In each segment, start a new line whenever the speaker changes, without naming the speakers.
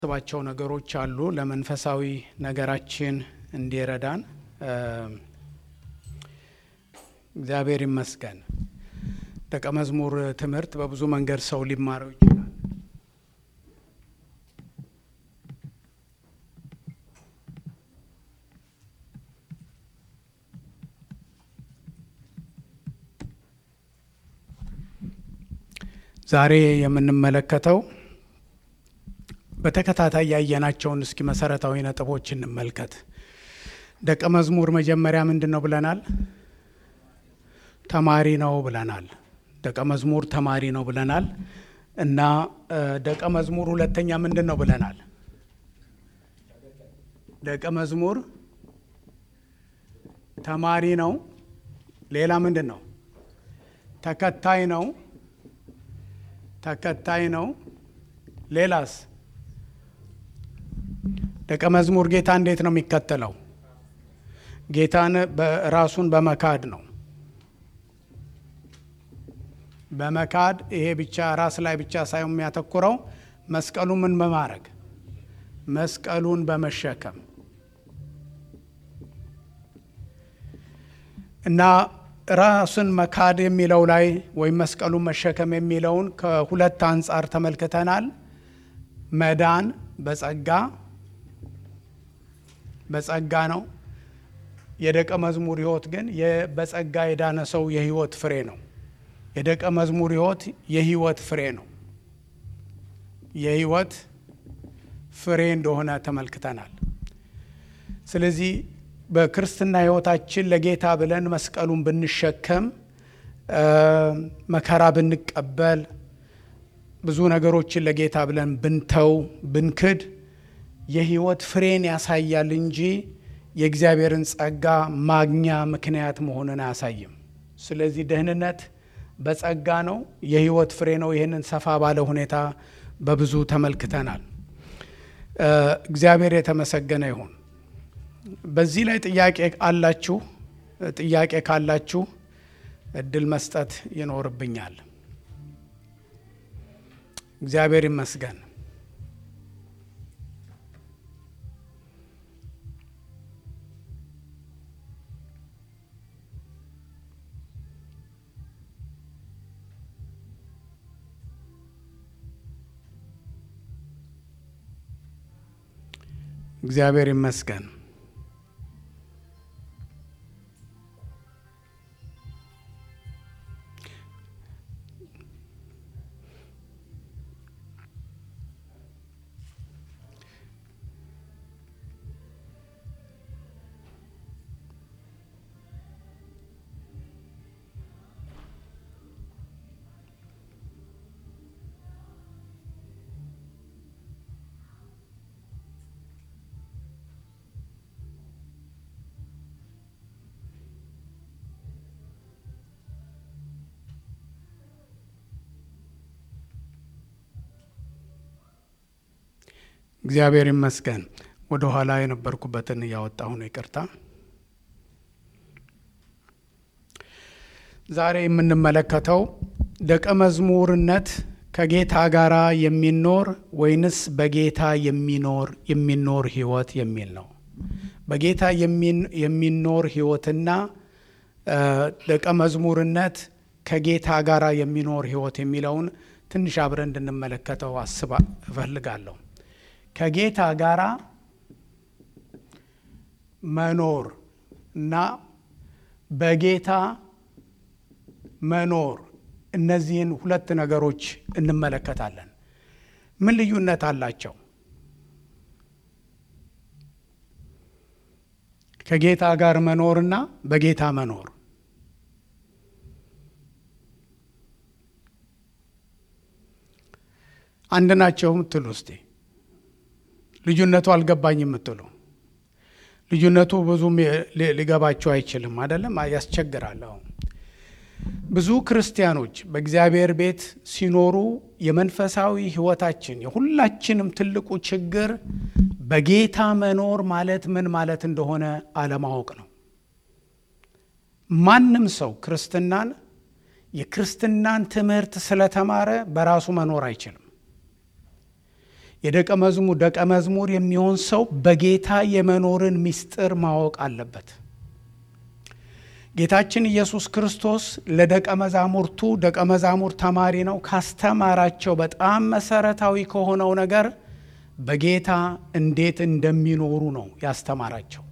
ስባቸው ነገሮች አሉ ለመንፈሳዊ ነገራችን እንዲረዳን እግዚአብሔር ይመስገን። ደቀ መዝሙር ትምህርት በብዙ መንገድ ሰው ሊማረው ይችላል። ዛሬ የምንመለከተው በተከታታይ ያየናቸውን እስኪ መሰረታዊ ነጥቦች እንመልከት። ደቀ መዝሙር መጀመሪያ ምንድን ነው ብለናል? ተማሪ ነው ብለናል። ደቀ መዝሙር ተማሪ ነው ብለናል እና ደቀ መዝሙር ሁለተኛ ምንድን ነው ብለናል? ደቀ መዝሙር ተማሪ ነው። ሌላ ምንድን ነው? ተከታይ ነው። ተከታይ ነው። ሌላስ? ደቀ መዝሙር ጌታ እንዴት ነው የሚከተለው? ጌታን ራሱን በመካድ ነው። በመካድ ይሄ ብቻ ራስ ላይ ብቻ ሳይሆን የሚያተኩረው መስቀሉ ምን በማድረግ መስቀሉን በመሸከም እና ራስን መካድ የሚለው ላይ ወይም መስቀሉን መሸከም የሚለውን ከሁለት አንጻር ተመልክተናል። መዳን በጸጋ በጸጋ ነው። የደቀ መዝሙር ሕይወት ግን በጸጋ የዳነ ሰው የሕይወት ፍሬ ነው። የደቀ መዝሙር ሕይወት የሕይወት ፍሬ ነው። የሕይወት ፍሬ እንደሆነ ተመልክተናል። ስለዚህ በክርስትና ሕይወታችን ለጌታ ብለን መስቀሉን ብንሸከም መከራ ብንቀበል ብዙ ነገሮችን ለጌታ ብለን ብንተው ብንክድ የሕይወት ፍሬን ያሳያል እንጂ የእግዚአብሔርን ጸጋ ማግኛ ምክንያት መሆንን አያሳይም። ስለዚህ ደህንነት በጸጋ ነው፣ የሕይወት ፍሬ ነው። ይህንን ሰፋ ባለ ሁኔታ በብዙ ተመልክተናል። እግዚአብሔር የተመሰገነ ይሁን። በዚህ ላይ ጥያቄ አላችሁ? ጥያቄ ካላችሁ እድል መስጠት ይኖርብኛል። እግዚአብሔር ይመስገን። እግዚአብሔር ይመስገን። እግዚአብሔር ይመስገን። ወደ ኋላ የነበርኩበትን እያወጣሁ ነው፣ ይቅርታ። ዛሬ የምንመለከተው ደቀ መዝሙርነት ከጌታ ጋር የሚኖር ወይንስ በጌታ የሚኖር የሚኖር ሕይወት የሚል ነው። በጌታ የሚኖር ሕይወትና ደቀ መዝሙርነት ከጌታ ጋር የሚኖር ሕይወት የሚለውን ትንሽ አብረን እንድንመለከተው አስባ እፈልጋለሁ። ከጌታ ጋራ መኖር እና በጌታ መኖር እነዚህን ሁለት ነገሮች እንመለከታለን። ምን ልዩነት አላቸው? ከጌታ ጋር መኖርና በጌታ መኖር አንድ ናቸው የምትሉ እስቲ ልዩነቱ አልገባኝ የምትሉ ልዩነቱ ብዙም ሊገባቸው አይችልም፣ አይደለም ያስቸግራል። አሁን ብዙ ክርስቲያኖች በእግዚአብሔር ቤት ሲኖሩ የመንፈሳዊ ሕይወታችን የሁላችንም ትልቁ ችግር በጌታ መኖር ማለት ምን ማለት እንደሆነ አለማወቅ ነው። ማንም ሰው ክርስትናን የክርስትናን ትምህርት ስለተማረ በራሱ መኖር አይችልም። የደቀ መዝሙር ደቀ መዝሙር የሚሆን ሰው በጌታ የመኖርን ምስጢር ማወቅ አለበት። ጌታችን ኢየሱስ ክርስቶስ ለደቀ መዛሙርቱ ደቀ መዛሙር ተማሪ ነው። ካስተማራቸው በጣም መሰረታዊ ከሆነው ነገር በጌታ እንዴት እንደሚኖሩ ነው ያስተማራቸው።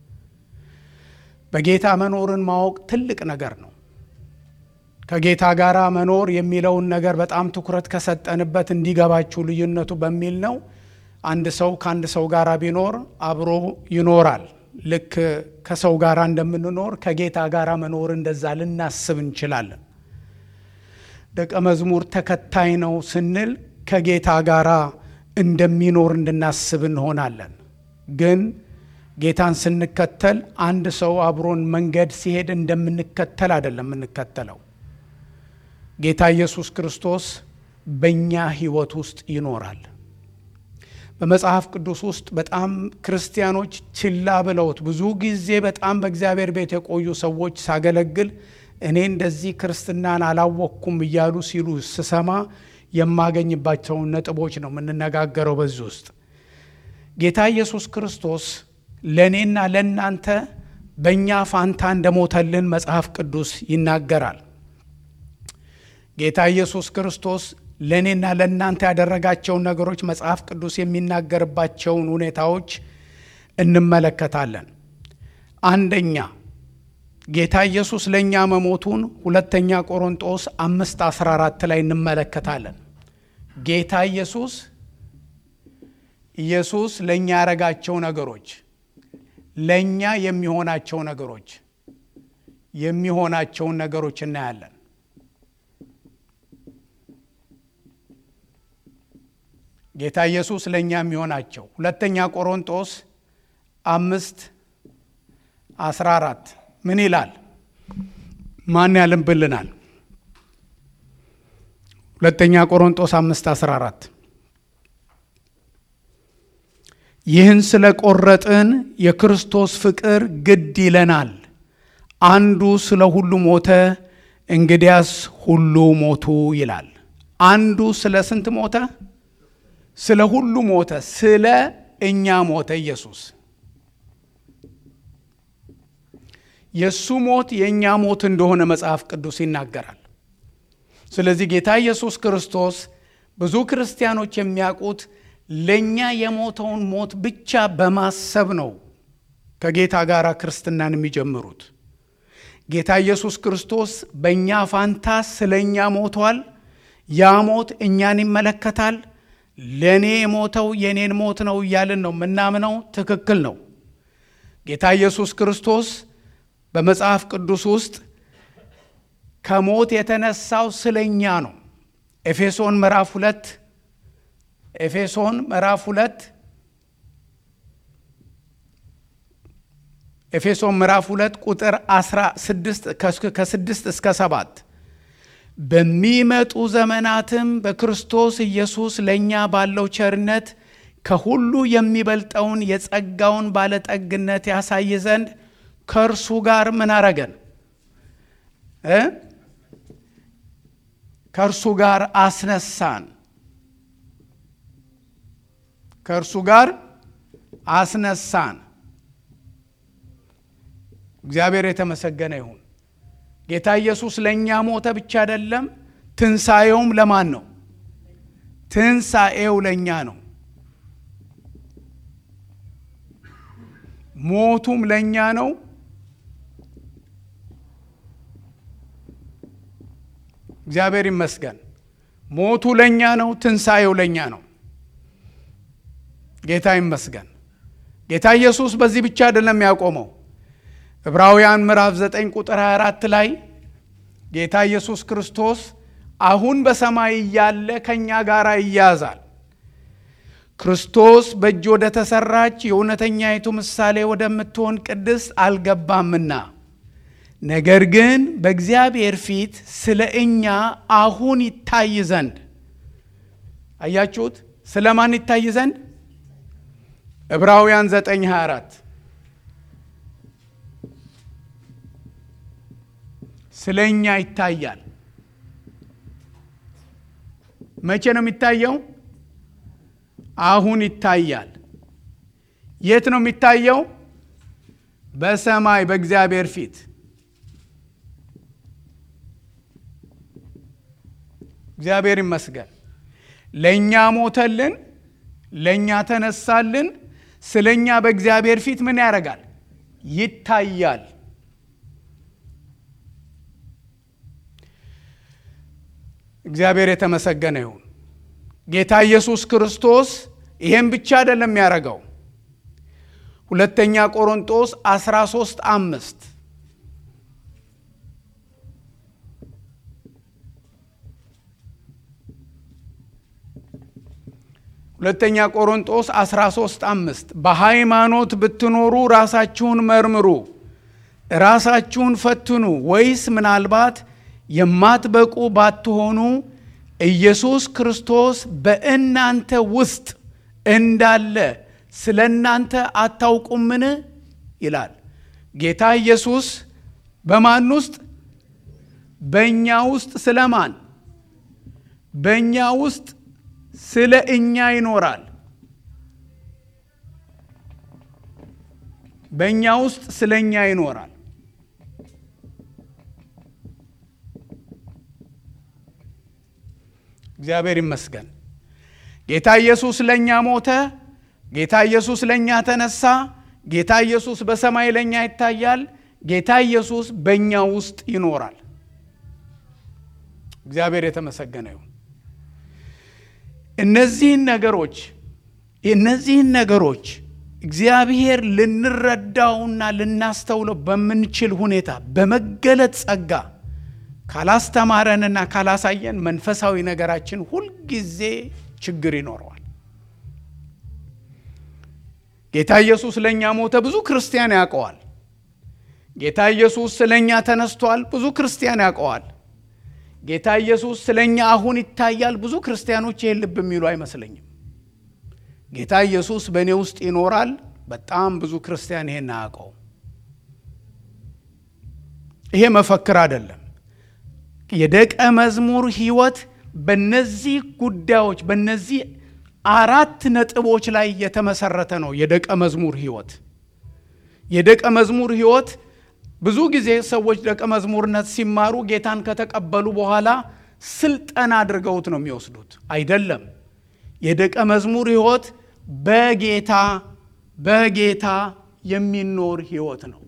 በጌታ መኖርን ማወቅ ትልቅ ነገር ነው። ከጌታ ጋር መኖር የሚለውን ነገር በጣም ትኩረት ከሰጠንበት እንዲገባችሁ ልዩነቱ በሚል ነው። አንድ ሰው ከአንድ ሰው ጋር ቢኖር አብሮ ይኖራል። ልክ ከሰው ጋር እንደምንኖር ከጌታ ጋር መኖር እንደዛ ልናስብ እንችላለን። ደቀ መዝሙር ተከታይ ነው ስንል ከጌታ ጋር እንደሚኖር እንድናስብ እንሆናለን። ግን ጌታን ስንከተል አንድ ሰው አብሮን መንገድ ሲሄድ እንደምንከተል አይደለም የምንከተለው። ጌታ ኢየሱስ ክርስቶስ በእኛ ሕይወት ውስጥ ይኖራል። በመጽሐፍ ቅዱስ ውስጥ በጣም ክርስቲያኖች ችላ ብለውት ብዙ ጊዜ በጣም በእግዚአብሔር ቤት የቆዩ ሰዎች ሳገለግል እኔ እንደዚህ ክርስትናን አላወቅኩም እያሉ ሲሉ ስሰማ የማገኝባቸውን ነጥቦች ነው የምንነጋገረው። በዚህ ውስጥ ጌታ ኢየሱስ ክርስቶስ ለእኔና ለእናንተ በእኛ ፋንታ እንደሞተልን መጽሐፍ ቅዱስ ይናገራል። ጌታ ኢየሱስ ክርስቶስ ለእኔና ለእናንተ ያደረጋቸውን ነገሮች መጽሐፍ ቅዱስ የሚናገርባቸውን ሁኔታዎች እንመለከታለን። አንደኛ ጌታ ኢየሱስ ለእኛ መሞቱን ሁለተኛ ቆሮንጦስ አምስት 14 ላይ እንመለከታለን። ጌታ ኢየሱስ ኢየሱስ ለእኛ ያረጋቸው ነገሮች ለእኛ የሚሆናቸው ነገሮች የሚሆናቸውን ነገሮች እናያለን። ጌታ ኢየሱስ ለእኛ የሚሆናቸው ሁለተኛ ቆሮንጦስ አምስት አስራ አራት ምን ይላል? ማን ያልንብልናል? ሁለተኛ ቆሮንጦስ አምስት አስራ አራት ይህን ስለ ቆረጥን የክርስቶስ ፍቅር ግድ ይለናል። አንዱ ስለ ሁሉ ሞተ፣ እንግዲያስ ሁሉ ሞቱ ይላል። አንዱ ስለ ስንት ሞተ? ስለ ሁሉ ሞተ። ስለ እኛ ሞተ ኢየሱስ። የእሱ ሞት የእኛ ሞት እንደሆነ መጽሐፍ ቅዱስ ይናገራል። ስለዚህ ጌታ ኢየሱስ ክርስቶስ ብዙ ክርስቲያኖች የሚያውቁት ለእኛ የሞተውን ሞት ብቻ በማሰብ ነው ከጌታ ጋር ክርስትናን የሚጀምሩት። ጌታ ኢየሱስ ክርስቶስ በእኛ ፋንታ ስለ እኛ ሞቷል። ያ ሞት እኛን ይመለከታል። ለእኔ የሞተው የእኔን ሞት ነው እያልን ነው የምናምነው። ትክክል ነው። ጌታ ኢየሱስ ክርስቶስ በመጽሐፍ ቅዱስ ውስጥ ከሞት የተነሳው ስለ እኛ ነው። ኤፌሶን ምዕራፍ ሁለት ኤፌሶን ምዕራፍ ሁለት ኤፌሶን ምዕራፍ ሁለት ቁጥር 16 ከስድስት እስከ ሰባት በሚመጡ ዘመናትም በክርስቶስ ኢየሱስ ለእኛ ባለው ቸርነት ከሁሉ የሚበልጠውን የጸጋውን ባለጠግነት ያሳይ ዘንድ ከእርሱ ጋር ምን አረገን? ከእርሱ ጋር አስነሳን። ከእርሱ ጋር አስነሳን። እግዚአብሔር የተመሰገነ ይሁን። ጌታ ኢየሱስ ለእኛ ሞተ ብቻ አይደለም፣ ትንሣኤውም ለማን ነው? ትንሣኤው ለእኛ ነው። ሞቱም ለእኛ ነው። እግዚአብሔር ይመስገን። ሞቱ ለእኛ ነው። ትንሣኤው ለእኛ ነው። ጌታ ይመስገን። ጌታ ኢየሱስ በዚህ ብቻ አይደለም ያቆመው። ዕብራውያን ምዕራፍ 9 ቁጥር 24 ላይ ጌታ ኢየሱስ ክርስቶስ አሁን በሰማይ እያለ ከእኛ ጋር ይያዛል። ክርስቶስ በእጅ ወደ ተሰራች የእውነተኛይቱ ምሳሌ ወደምትሆን ቅድስት አልገባምና፣ ነገር ግን በእግዚአብሔር ፊት ስለ እኛ አሁን ይታይ ዘንድ አያችሁት። ስለ ማን ይታይ ዘንድ? ዕብራውያን 9 24 ስለ እኛ ይታያል። መቼ ነው የሚታየው? አሁን ይታያል። የት ነው የሚታየው? በሰማይ በእግዚአብሔር ፊት። እግዚአብሔር ይመስገን። ለእኛ ሞተልን፣ ለእኛ ተነሳልን። ስለ እኛ በእግዚአብሔር ፊት ምን ያደርጋል? ይታያል። እግዚአብሔር የተመሰገነ ይሁን። ጌታ ኢየሱስ ክርስቶስ ይሄን ብቻ አይደለም የሚያደርገው። ሁለተኛ ቆሮንጦስ 13 አምስት ሁለተኛ ቆሮንጦስ 13 አምስት በሃይማኖት ብትኖሩ ራሳችሁን መርምሩ፣ ራሳችሁን ፈትኑ፣ ወይስ ምናልባት የማትበቁ ባትሆኑ ኢየሱስ ክርስቶስ በእናንተ ውስጥ እንዳለ ስለ እናንተ አታውቁምን? ይላል ጌታ ኢየሱስ። በማን ውስጥ? በእኛ ውስጥ። ስለማን? በእኛ ውስጥ ስለ እኛ ይኖራል። በእኛ ውስጥ ስለ እኛ ይኖራል። እግዚአብሔር ይመስገን። ጌታ ኢየሱስ ለእኛ ሞተ። ጌታ ኢየሱስ ለእኛ ተነሳ። ጌታ ኢየሱስ በሰማይ ለእኛ ይታያል። ጌታ ኢየሱስ በእኛ ውስጥ ይኖራል። እግዚአብሔር የተመሰገነ ይሁን። እነዚህን ነገሮች እነዚህን ነገሮች እግዚአብሔር ልንረዳውና ልናስተውለው በምንችል ሁኔታ በመገለጥ ጸጋ ካላስተማረንና ካላሳየን መንፈሳዊ ነገራችን ሁልጊዜ ችግር ይኖረዋል። ጌታ ኢየሱስ ለእኛ ሞተ፣ ብዙ ክርስቲያን ያውቀዋል። ጌታ ኢየሱስ ስለ እኛ ተነስቷል፣ ብዙ ክርስቲያን ያውቀዋል። ጌታ ኢየሱስ ስለ እኛ አሁን ይታያል፣ ብዙ ክርስቲያኖች ይህን ልብ የሚሉ አይመስለኝም። ጌታ ኢየሱስ በእኔ ውስጥ ይኖራል፣ በጣም ብዙ ክርስቲያን ይሄን አያውቀው። ይሄ መፈክር አይደለም። የደቀ መዝሙር ሕይወት በነዚህ ጉዳዮች በነዚህ አራት ነጥቦች ላይ የተመሰረተ ነው። የደቀ መዝሙር ሕይወት የደቀ መዝሙር ሕይወት ብዙ ጊዜ ሰዎች ደቀ መዝሙርነት ሲማሩ ጌታን ከተቀበሉ በኋላ ስልጠና አድርገውት ነው የሚወስዱት። አይደለም። የደቀ መዝሙር ሕይወት በጌታ በጌታ የሚኖር ሕይወት ነው።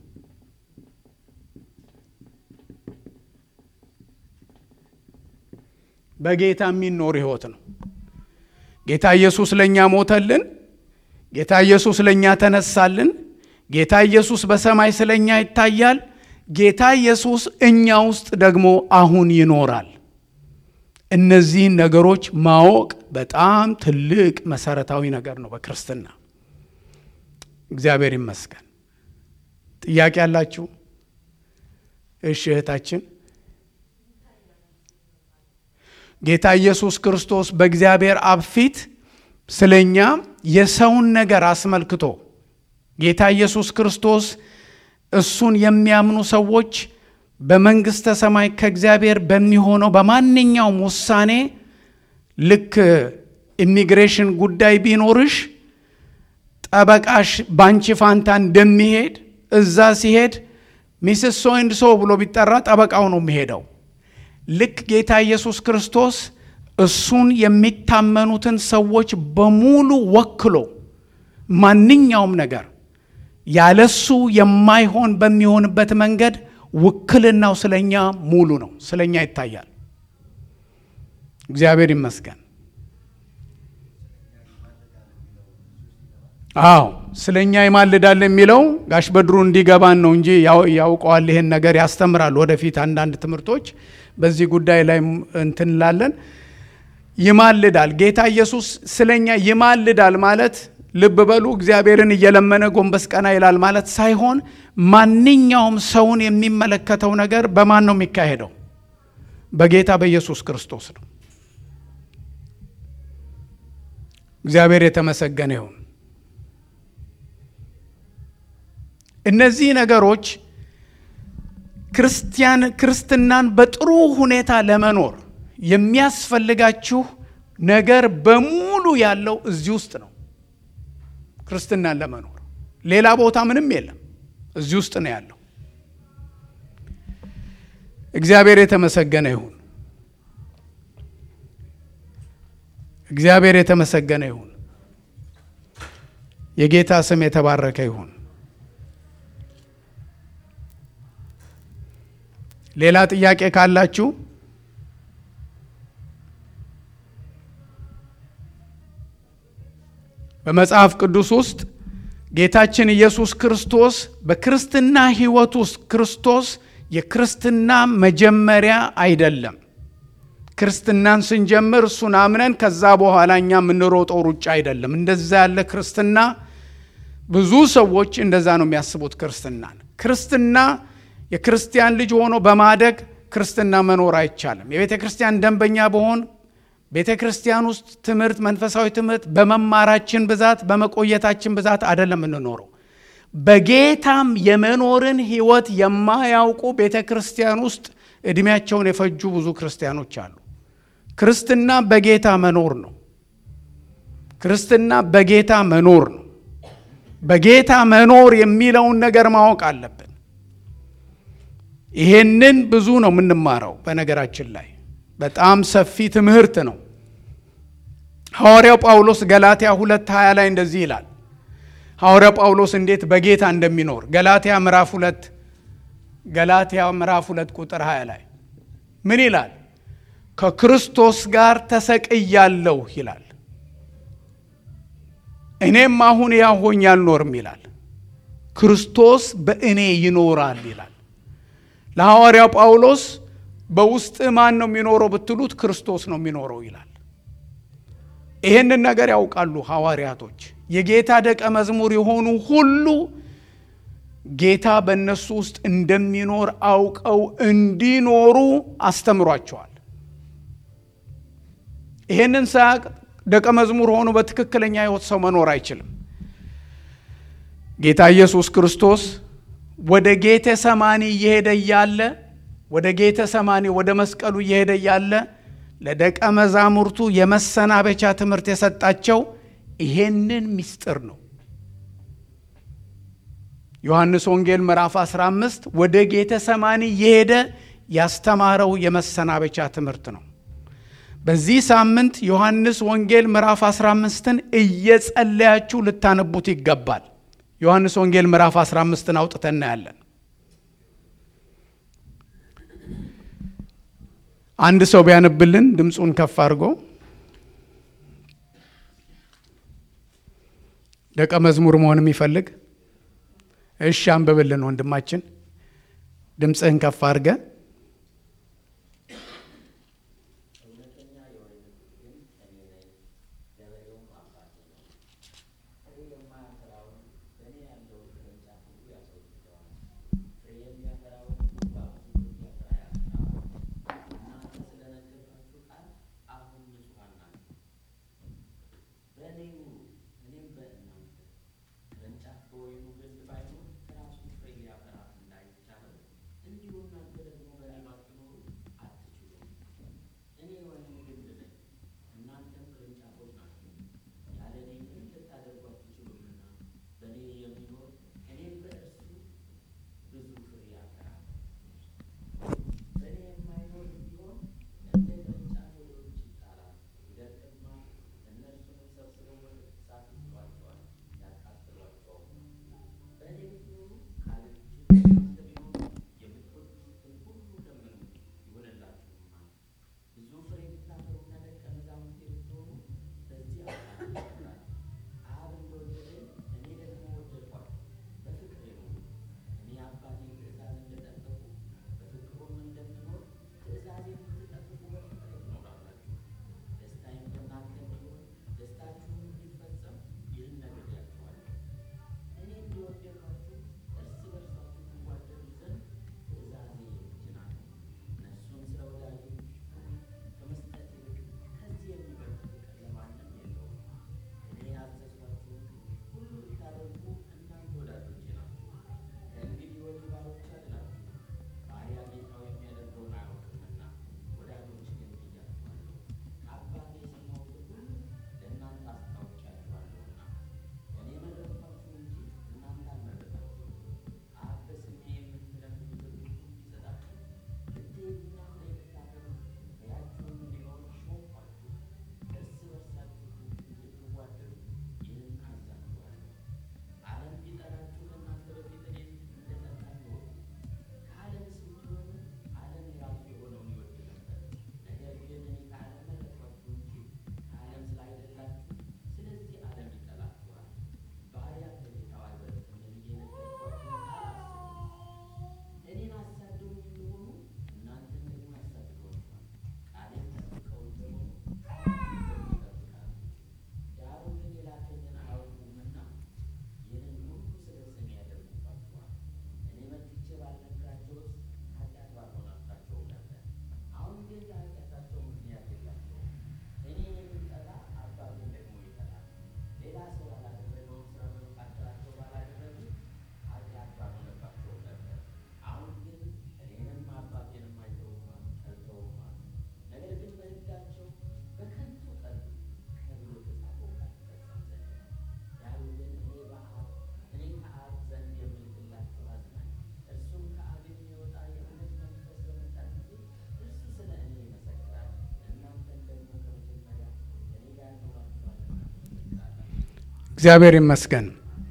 በጌታ የሚኖር ሕይወት ነው። ጌታ ኢየሱስ ለእኛ ሞተልን። ጌታ ኢየሱስ ለእኛ ተነሳልን። ጌታ ኢየሱስ በሰማይ ስለ እኛ ይታያል። ጌታ ኢየሱስ እኛ ውስጥ ደግሞ አሁን ይኖራል። እነዚህን ነገሮች ማወቅ በጣም ትልቅ መሰረታዊ ነገር ነው በክርስትና። እግዚአብሔር ይመስገን። ጥያቄ ያላችሁ? እሺ እህታችን ጌታ ኢየሱስ ክርስቶስ በእግዚአብሔር አብ ፊት ስለ እኛ የሰውን ነገር አስመልክቶ ጌታ ኢየሱስ ክርስቶስ እሱን የሚያምኑ ሰዎች በመንግሥተ ሰማይ ከእግዚአብሔር በሚሆነው በማንኛውም ውሳኔ ልክ ኢሚግሬሽን ጉዳይ ቢኖርሽ ጠበቃሽ ባንቺ ፋንታ እንደሚሄድ እዛ ሲሄድ ሚስስ ሶ ኤንድ ሶ ብሎ ቢጠራ ጠበቃው ነው የሚሄደው። ልክ ጌታ ኢየሱስ ክርስቶስ እሱን የሚታመኑትን ሰዎች በሙሉ ወክሎ ማንኛውም ነገር ያለሱ የማይሆን በሚሆንበት መንገድ ውክልናው ስለኛ ሙሉ ነው፣ ስለኛ ይታያል። እግዚአብሔር ይመስገን። አዎ ስለኛ ይማልዳል የሚለው ጋሽ በድሩ እንዲገባን ነው እንጂ ያውቀዋል። ይሄን ነገር ያስተምራል። ወደፊት አንዳንድ ትምህርቶች በዚህ ጉዳይ ላይ እንትን እንላለን። ይማልዳል። ጌታ ኢየሱስ ስለኛ ይማልዳል ማለት ልብ በሉ፣ እግዚአብሔርን እየለመነ ጎንበስ ቀና ይላል ማለት ሳይሆን ማንኛውም ሰውን የሚመለከተው ነገር በማን ነው የሚካሄደው? በጌታ በኢየሱስ ክርስቶስ ነው። እግዚአብሔር የተመሰገነ ይሁን። እነዚህ ነገሮች ክርስቲያን ክርስትናን በጥሩ ሁኔታ ለመኖር የሚያስፈልጋችሁ ነገር በሙሉ ያለው እዚህ ውስጥ ነው። ክርስትናን ለመኖር ሌላ ቦታ ምንም የለም፣ እዚህ ውስጥ ነው ያለው። እግዚአብሔር የተመሰገነ ይሁን። እግዚአብሔር የተመሰገነ ይሁን። የጌታ ስም የተባረከ ይሁን። ሌላ ጥያቄ ካላችሁ በመጽሐፍ ቅዱስ ውስጥ ጌታችን ኢየሱስ ክርስቶስ በክርስትና ሕይወት ውስጥ ክርስቶስ የክርስትና መጀመሪያ አይደለም። ክርስትናን ስንጀምር እሱን አምነን ከዛ በኋላ እኛ የምንሮጠው ሩጫ አይደለም። እንደዛ ያለ ክርስትና ብዙ ሰዎች እንደዛ ነው የሚያስቡት። ክርስትናን ክርስትና የክርስቲያን ልጅ ሆኖ በማደግ ክርስትና መኖር አይቻልም። የቤተ ክርስቲያን ደንበኛ በሆን ቤተ ክርስቲያን ውስጥ ትምህርት፣ መንፈሳዊ ትምህርት በመማራችን ብዛት በመቆየታችን ብዛት አይደለም የምንኖረው። በጌታም የመኖርን ሕይወት የማያውቁ ቤተ ክርስቲያን ውስጥ እድሜያቸውን የፈጁ ብዙ ክርስቲያኖች አሉ። ክርስትና በጌታ መኖር ነው። ክርስትና በጌታ መኖር ነው። በጌታ መኖር የሚለውን ነገር ማወቅ አለብን። ይሄንን ብዙ ነው የምንማረው። በነገራችን ላይ በጣም ሰፊ ትምህርት ነው። ሐዋርያው ጳውሎስ ገላትያ ሁለት ሀያ ላይ እንደዚህ ይላል። ሐዋርያው ጳውሎስ እንዴት በጌታ እንደሚኖር ገላትያ ምዕራፍ ሁለት ገላትያ ምዕራፍ ሁለት ቁጥር 20 ላይ ምን ይላል? ከክርስቶስ ጋር ተሰቅያለሁ ይላል። እኔም አሁን ያው ሆኜ አልኖርም ይላል፣ ክርስቶስ በእኔ ይኖራል ይላል። ለሐዋርያው ጳውሎስ በውስጥ ማን ነው የሚኖረው ብትሉት ክርስቶስ ነው የሚኖረው ይላል። ይህንን ነገር ያውቃሉ ሐዋርያቶች። የጌታ ደቀ መዝሙር የሆኑ ሁሉ ጌታ በእነሱ ውስጥ እንደሚኖር አውቀው እንዲኖሩ አስተምሯቸዋል። ይህንን ሳያቅ ደቀ መዝሙር ሆኖ በትክክለኛ ሕይወት ሰው መኖር አይችልም። ጌታ ኢየሱስ ክርስቶስ ወደ ጌተ ሰማኒ እየሄደ እያለ ወደ ጌተ ሰማኒ ወደ መስቀሉ እየሄደ እያለ ለደቀ መዛሙርቱ የመሰናበቻ ትምህርት የሰጣቸው ይሄንን ምስጢር ነው። ዮሐንስ ወንጌል ምዕራፍ 15 ወደ ጌተ ሰማኒ እየሄደ ያስተማረው የመሰናበቻ ትምህርት ነው። በዚህ ሳምንት ዮሐንስ ወንጌል ምዕራፍ 15ን እየጸለያችሁ ልታነቡት ይገባል። ዮሐንስ ወንጌል ምዕራፍ 15ን አውጥተን እናያለን። አንድ ሰው ቢያነብልን ድምፁን ከፍ አድርጎ ደቀ መዝሙር መሆን የሚፈልግ እሺ፣ አንብብልን ወንድማችን፣ ድምፅህን ከፍ አድርገ
በወይኑ ግንድ ባይኖር ራሱ ፍሬ ሊያፈራ እንዳይቻለው እንዲሁ እናንተ ደግሞ
እግዚአብሔር ይመስገን።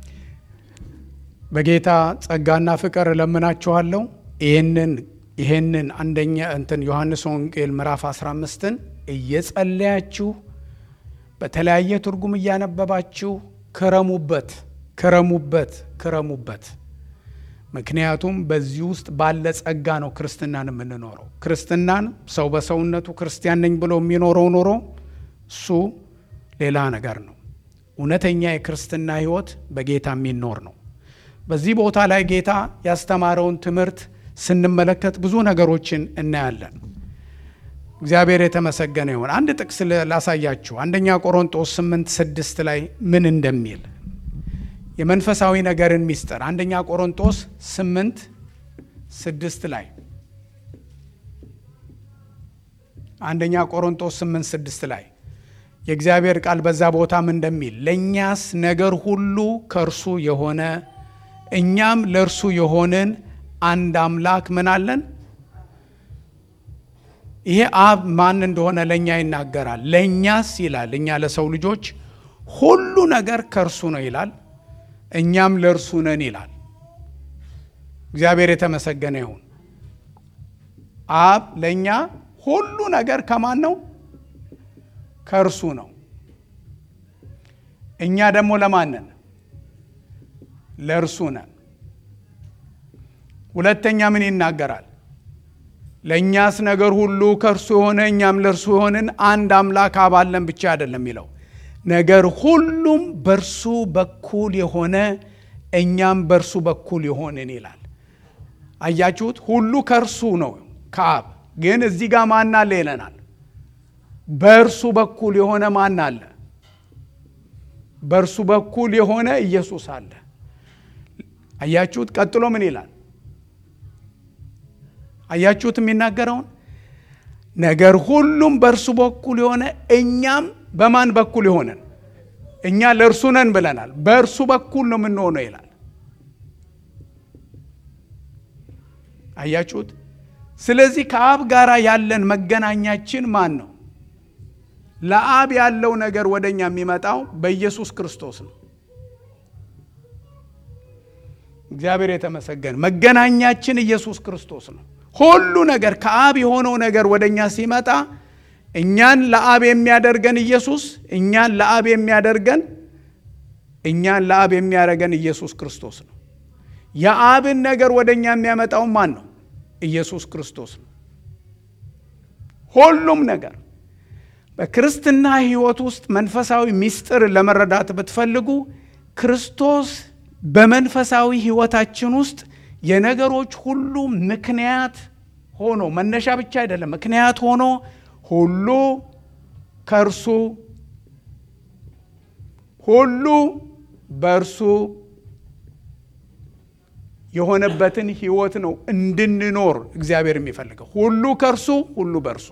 በጌታ ጸጋና ፍቅር እለምናችኋለሁ። ይህንን ይህንን አንደኛ እንትን ዮሐንስ ወንጌል ምዕራፍ 15ን እየጸለያችሁ በተለያየ ትርጉም እያነበባችሁ ክረሙበት፣ ክረሙበት፣ ክረሙበት። ምክንያቱም በዚህ ውስጥ ባለ ጸጋ ነው ክርስትናን የምንኖረው። ክርስትናን ሰው በሰውነቱ ክርስቲያን ነኝ ብሎ የሚኖረው ኖሮ እሱ ሌላ ነገር ነው። እውነተኛ የክርስትና ሕይወት በጌታ የሚኖር ነው። በዚህ ቦታ ላይ ጌታ ያስተማረውን ትምህርት ስንመለከት ብዙ ነገሮችን እናያለን። እግዚአብሔር የተመሰገነ ይሁን። አንድ ጥቅስ ላሳያችሁ። አንደኛ ቆሮንጦስ 8 ስድስት ላይ ምን እንደሚል የመንፈሳዊ ነገርን ሚስጥር አንደኛ ቆሮንጦስ 8 ስድስት ላይ አንደኛ ቆሮንጦስ 8 ስድስት ላይ የእግዚአብሔር ቃል በዛ ቦታ ምን እንደሚል ለእኛስ ነገር ሁሉ ከእርሱ የሆነ እኛም ለእርሱ የሆንን አንድ አምላክ ምን አለን? ይሄ አብ ማን እንደሆነ ለእኛ ይናገራል። ለእኛስ ይላል እኛ ለሰው ልጆች ሁሉ ነገር ከእርሱ ነው ይላል። እኛም ለእርሱ ነን ይላል። እግዚአብሔር የተመሰገነ ይሁን። አብ ለእኛ ሁሉ ነገር ከማን ነው? ከእርሱ ነው። እኛ ደግሞ ለማን ነን? ለእርሱ ነን። ሁለተኛ ምን ይናገራል? ለእኛስ ነገር ሁሉ ከእርሱ የሆነ እኛም ለእርሱ የሆንን አንድ አምላክ አብ አለን ብቻ አይደለም የሚለው ነገር ሁሉም በእርሱ በኩል የሆነ እኛም በእርሱ በኩል የሆንን ይላል። አያችሁት? ሁሉ ከእርሱ ነው ከአብ ግን እዚህ ጋር ማን አለ ይለናል። በእርሱ በኩል የሆነ ማን አለ? በእርሱ በኩል የሆነ ኢየሱስ አለ። አያችሁት? ቀጥሎ ምን ይላል? አያችሁት? የሚናገረውን ነገር ሁሉም በእርሱ በኩል የሆነ እኛም በማን በኩል የሆነን እኛ ለእርሱ ነን ብለናል። በእርሱ በኩል ነው የምንሆነው ይላል። አያችሁት? ስለዚህ ከአብ ጋር ያለን መገናኛችን ማን ነው? ለአብ ያለው ነገር ወደ እኛ የሚመጣው በኢየሱስ ክርስቶስ ነው። እግዚአብሔር የተመሰገነ። መገናኛችን ኢየሱስ ክርስቶስ ነው። ሁሉ ነገር ከአብ የሆነው ነገር ወደ እኛ ሲመጣ እኛን ለአብ የሚያደርገን ኢየሱስ እኛን ለአብ የሚያደርገን እኛን ለአብ የሚያደርገን ኢየሱስ ክርስቶስ ነው። የአብን ነገር ወደ እኛ የሚያመጣው ማን ነው? ኢየሱስ ክርስቶስ ነው። ሁሉም ነገር በክርስትና ሕይወት ውስጥ መንፈሳዊ ምስጢር ለመረዳት ብትፈልጉ ክርስቶስ በመንፈሳዊ ሕይወታችን ውስጥ የነገሮች ሁሉ ምክንያት ሆኖ መነሻ ብቻ አይደለም፣ ምክንያት ሆኖ ሁሉ ከእርሱ ሁሉ በእርሱ የሆነበትን ህይወት ነው እንድንኖር እግዚአብሔር የሚፈልገው። ሁሉ ከእርሱ ሁሉ በእርሱ።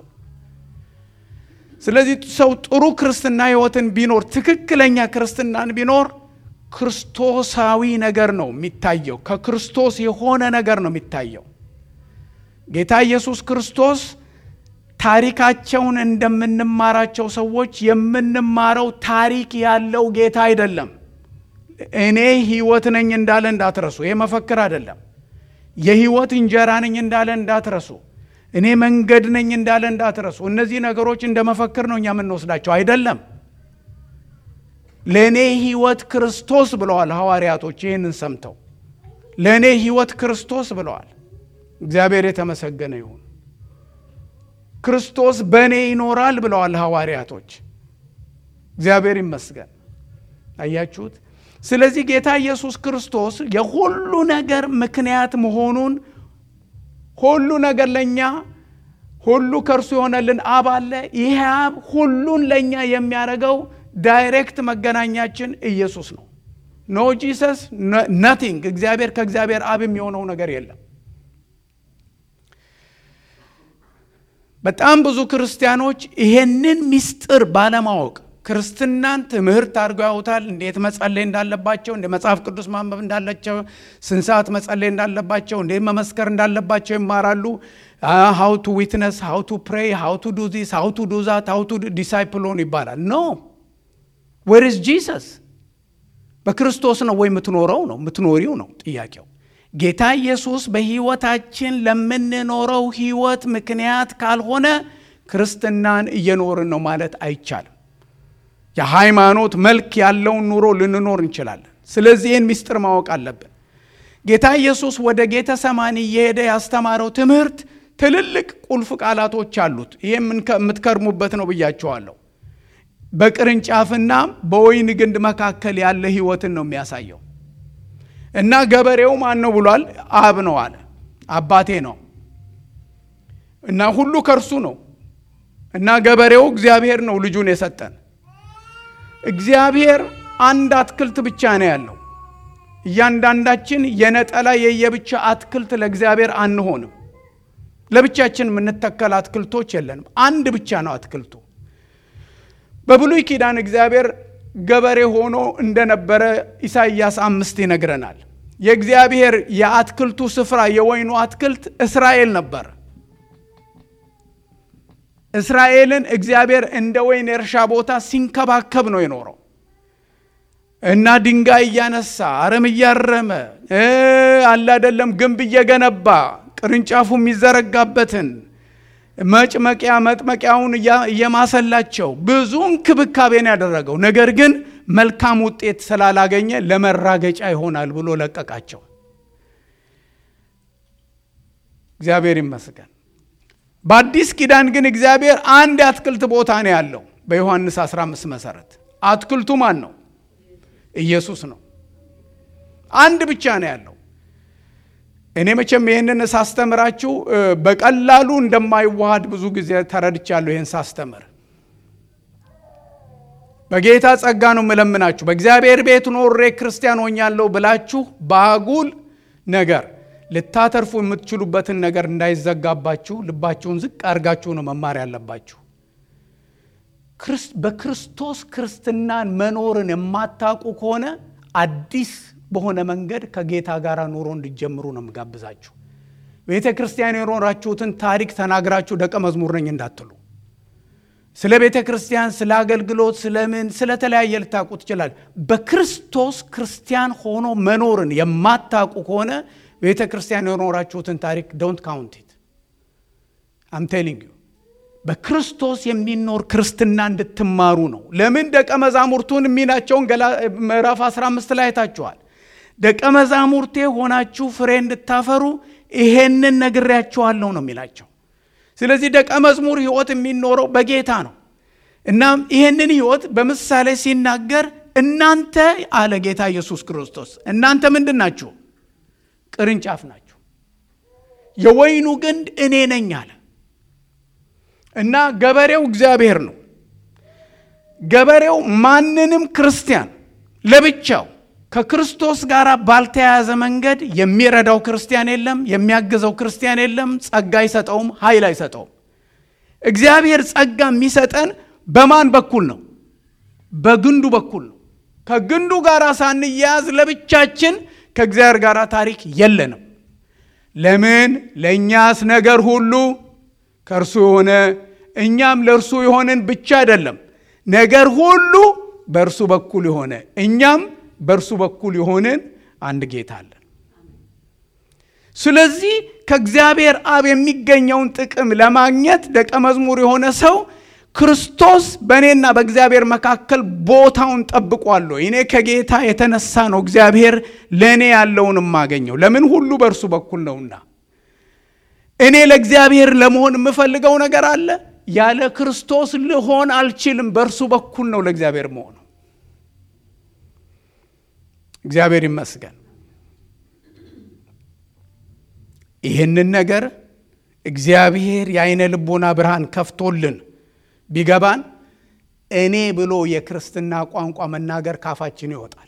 ስለዚህ ሰው ጥሩ ክርስትና ህይወትን ቢኖር ትክክለኛ ክርስትናን ቢኖር ክርስቶሳዊ ነገር ነው የሚታየው። ከክርስቶስ የሆነ ነገር ነው የሚታየው። ጌታ ኢየሱስ ክርስቶስ ታሪካቸውን እንደምንማራቸው ሰዎች የምንማረው ታሪክ ያለው ጌታ አይደለም። እኔ ህይወት ነኝ እንዳለ እንዳትረሱ። ይሄ መፈክር አይደለም። የህይወት እንጀራ ነኝ እንዳለ እንዳትረሱ። እኔ መንገድ ነኝ እንዳለ እንዳትረሱ። እነዚህ ነገሮች እንደ መፈክር ነው እኛ የምንወስዳቸው አይደለም። ለእኔ ህይወት ክርስቶስ ብለዋል ሐዋርያቶች። ይህንን ሰምተው ለእኔ ህይወት ክርስቶስ ብለዋል። እግዚአብሔር የተመሰገነ ይሁን። ክርስቶስ በእኔ ይኖራል ብለዋል ሐዋርያቶች። እግዚአብሔር ይመስገን። አያችሁት? ስለዚህ ጌታ ኢየሱስ ክርስቶስ የሁሉ ነገር ምክንያት መሆኑን ሁሉ ነገር ለእኛ ሁሉ ከእርሱ የሆነልን አብ አለ። ይህ አብ ሁሉን ለእኛ የሚያደርገው ዳይሬክት መገናኛችን ኢየሱስ ነው። ኖ ጂሰስ ነቲንግ። እግዚአብሔር ከእግዚአብሔር አብ የሚሆነው ነገር የለም። በጣም ብዙ ክርስቲያኖች ይሄንን ምስጢር ባለማወቅ ክርስትናን ትምህርት አድርገው ያውታል። እንዴት መጸለይ እንዳለባቸው፣ እንደ መጽሐፍ ቅዱስ ማንበብ እንዳላቸው፣ ስንት ሰዓት መጸለይ እንዳለባቸው፣ እንዴት መመስከር እንዳለባቸው ይማራሉ። ሃው ቱ ዊትነስ፣ ሃው ቱ ፕሬይ፣ ሃው ቱ ዱ ዚስ፣ ሃው ቱ ዱ ዛት፣ ሃው ቱ ዲሳይፕል ሆኑ ይባላል። ኖ ዌር ኢዝ ጂሰስ? በክርስቶስ ነው ወይ የምትኖረው ነው የምትኖሪው ነው ጥያቄው። ጌታ ኢየሱስ በሕይወታችን ለምንኖረው ሕይወት ምክንያት ካልሆነ ክርስትናን እየኖርን ነው ማለት አይቻልም። የሃይማኖት መልክ ያለውን ኑሮ ልንኖር እንችላለን። ስለዚህ ይህን ምስጢር ማወቅ አለብን። ጌታ ኢየሱስ ወደ ጌተ ሰማኒ እየሄደ ያስተማረው ትምህርት ትልልቅ ቁልፍ ቃላቶች አሉት። ይህ የምትከርሙበት ነው ብያቸዋለሁ። በቅርንጫፍና በወይን ግንድ መካከል ያለ ህይወትን ነው የሚያሳየው። እና ገበሬው ማን ነው ብሏል? አብ ነው አለ። አባቴ ነው እና ሁሉ ከእርሱ ነው እና ገበሬው እግዚአብሔር ነው ልጁን የሰጠን። እግዚአብሔር አንድ አትክልት ብቻ ነው ያለው። እያንዳንዳችን የነጠላ የየብቻ አትክልት ለእግዚአብሔር አንሆንም። ለብቻችን የምንተከል አትክልቶች የለንም። አንድ ብቻ ነው አትክልቱ። በብሉይ ኪዳን እግዚአብሔር ገበሬ ሆኖ እንደነበረ ኢሳይያስ አምስት ይነግረናል። የእግዚአብሔር የአትክልቱ ስፍራ የወይኑ አትክልት እስራኤል ነበር። እስራኤልን እግዚአብሔር እንደ ወይን የእርሻ ቦታ ሲንከባከብ ነው የኖረው እና ድንጋይ እያነሳ አረም እያረመ አለ አይደለም ግንብ እየገነባ ቅርንጫፉ የሚዘረጋበትን መጭመቂያ መጥመቂያውን እየማሰላቸው ብዙ እንክብካቤን ያደረገው ነገር ግን መልካም ውጤት ስላላገኘ ለመራገጫ ይሆናል ብሎ ለቀቃቸው። እግዚአብሔር ይመስገን። በአዲስ ኪዳን ግን እግዚአብሔር አንድ የአትክልት ቦታ ነው ያለው። በዮሐንስ 15 መሰረት አትክልቱ ማን ነው? ኢየሱስ ነው። አንድ ብቻ ነው ያለው። እኔ መቼም ይህንን ሳስተምራችሁ በቀላሉ እንደማይዋሃድ ብዙ ጊዜ ተረድቻለሁ። ይህን ሳስተምር በጌታ ጸጋ ነው የምለምናችሁ። በእግዚአብሔር ቤት ኖሬ ክርስቲያን ሆኛለሁ ብላችሁ በአጉል ነገር ልታተርፉ የምትችሉበትን ነገር እንዳይዘጋባችሁ ልባችሁን ዝቅ አድርጋችሁ ነው መማር ያለባችሁ። በክርስቶስ ክርስትናን መኖርን የማታውቁ ከሆነ አዲስ በሆነ መንገድ ከጌታ ጋር ኑሮ እንዲጀምሩ ነው የምጋብዛችሁ። ቤተ ክርስቲያን የኖራችሁትን ታሪክ ተናግራችሁ ደቀ መዝሙር ነኝ እንዳትሉ። ስለ ቤተ ክርስቲያን፣ ስለ አገልግሎት፣ ስለምን ስለተለያየ ልታውቁ ትችላል። በክርስቶስ ክርስቲያን ሆኖ መኖርን የማታውቁ ከሆነ ቤተ ክርስቲያን የኖራችሁትን ታሪክ ዶንት ካውንት ኢት አም ቴሊንግ ዩ በክርስቶስ የሚኖር ክርስትና እንድትማሩ ነው። ለምን ደቀ መዛሙርቱን የሚላቸውን ምዕራፍ 15 ላይ አይታችኋል። ደቀ መዛሙርቴ ሆናችሁ ፍሬ እንድታፈሩ ይሄንን ነግሬያችኋለሁ ነው የሚላቸው። ስለዚህ ደቀ መዝሙር ሕይወት የሚኖረው በጌታ ነው። እናም ይሄንን ሕይወት በምሳሌ ሲናገር እናንተ አለ ጌታ ኢየሱስ ክርስቶስ እናንተ ምንድን ናችሁ? ቅርንጫፍ ናችሁ። የወይኑ ግንድ እኔ ነኝ አለ እና ገበሬው እግዚአብሔር ነው። ገበሬው ማንንም ክርስቲያን ለብቻው ከክርስቶስ ጋር ባልተያያዘ መንገድ የሚረዳው ክርስቲያን የለም፣ የሚያግዘው ክርስቲያን የለም። ጸጋ አይሰጠውም፣ ኃይል አይሰጠውም። እግዚአብሔር ጸጋ የሚሰጠን በማን በኩል ነው? በግንዱ በኩል ነው። ከግንዱ ጋር ሳንያያዝ ለብቻችን ከእግዚአብሔር ጋር ታሪክ የለንም። ለምን? ለእኛስ ነገር ሁሉ ከእርሱ የሆነ እኛም ለእርሱ የሆንን ብቻ አይደለም፣ ነገር ሁሉ በእርሱ በኩል የሆነ እኛም በእርሱ በኩል የሆንን አንድ ጌታ አለን። ስለዚህ ከእግዚአብሔር አብ የሚገኘውን ጥቅም ለማግኘት ደቀ መዝሙር የሆነ ሰው ክርስቶስ በእኔና በእግዚአብሔር መካከል ቦታውን ጠብቋለሁ። እኔ ከጌታ የተነሳ ነው እግዚአብሔር ለእኔ ያለውን የማገኘው። ለምን? ሁሉ በእርሱ በኩል ነውና። እኔ ለእግዚአብሔር ለመሆን የምፈልገው ነገር አለ። ያለ ክርስቶስ ልሆን አልችልም። በእርሱ በኩል ነው ለእግዚአብሔር መሆኑ። እግዚአብሔር ይመስገን። ይህንን ነገር እግዚአብሔር የአይነ ልቦና ብርሃን ከፍቶልን ቢገባን እኔ ብሎ የክርስትና ቋንቋ መናገር ካፋችን ይወጣል።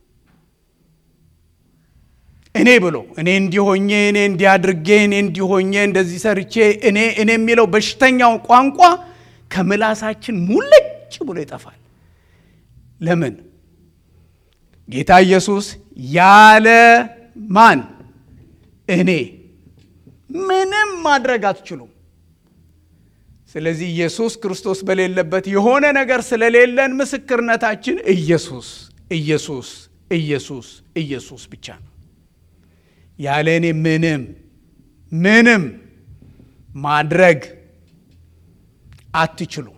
እኔ ብሎ እኔ እንዲሆኜ እኔ እንዲያድርጌ እኔ እንዲሆኜ እንደዚህ ሰርቼ እኔ እኔ የሚለው በሽተኛው ቋንቋ ከምላሳችን ሙልጭ ብሎ ይጠፋል። ለምን? ጌታ ኢየሱስ ያለ ማን እኔ ምንም ማድረግ አትችሉም። ስለዚህ ኢየሱስ ክርስቶስ በሌለበት የሆነ ነገር ስለሌለን ምስክርነታችን ኢየሱስ ኢየሱስ ኢየሱስ ኢየሱስ ብቻ ነው። ያለ እኔ ምንም ምንም ማድረግ አትችሉም።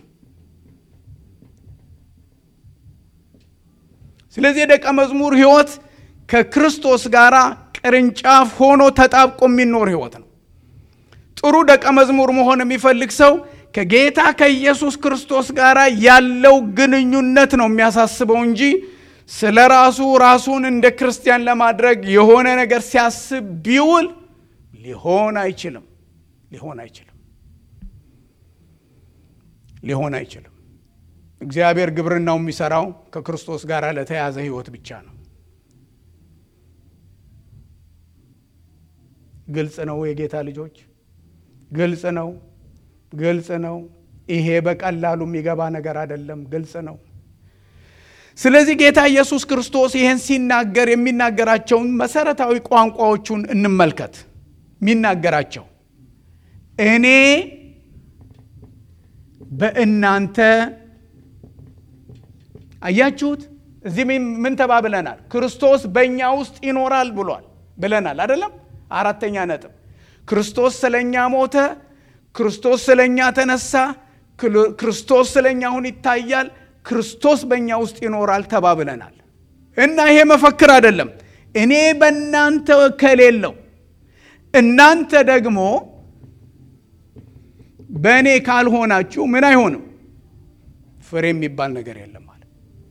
ስለዚህ የደቀ መዝሙር ሕይወት ከክርስቶስ ጋር ቅርንጫፍ ሆኖ ተጣብቆ የሚኖር ሕይወት ነው። ጥሩ ደቀ መዝሙር መሆን የሚፈልግ ሰው ከጌታ ከኢየሱስ ክርስቶስ ጋር ያለው ግንኙነት ነው የሚያሳስበው እንጂ ስለ ራሱ ራሱን እንደ ክርስቲያን ለማድረግ የሆነ ነገር ሲያስብ ቢውል ሊሆን አይችልም። ሊሆን አይችልም። ሊሆን አይችልም። እግዚአብሔር ግብርናው የሚሰራው ከክርስቶስ ጋር ለተያዘ ሕይወት ብቻ ነው። ግልጽ ነው የጌታ ልጆች፣ ግልጽ ነው፣ ግልጽ ነው። ይሄ በቀላሉ የሚገባ ነገር አይደለም። ግልጽ ነው። ስለዚህ ጌታ ኢየሱስ ክርስቶስ ይህን ሲናገር የሚናገራቸውን መሰረታዊ ቋንቋዎቹን እንመልከት። የሚናገራቸው እኔ በእናንተ አያችሁት። እዚህ ምን ተባብለናል? ክርስቶስ በእኛ ውስጥ ይኖራል ብሏል ብለናል አይደለም? አራተኛ ነጥብ ክርስቶስ ስለኛ ሞተ፣ ክርስቶስ ስለኛ ተነሳ፣ ክርስቶስ ስለኛ አሁን ይታያል፣ ክርስቶስ በእኛ ውስጥ ይኖራል ተባብለናል። እና ይሄ መፈክር አይደለም። እኔ በእናንተ ከሌለው እናንተ ደግሞ በእኔ ካልሆናችሁ ምን አይሆንም? ፍሬ የሚባል ነገር የለም ማለት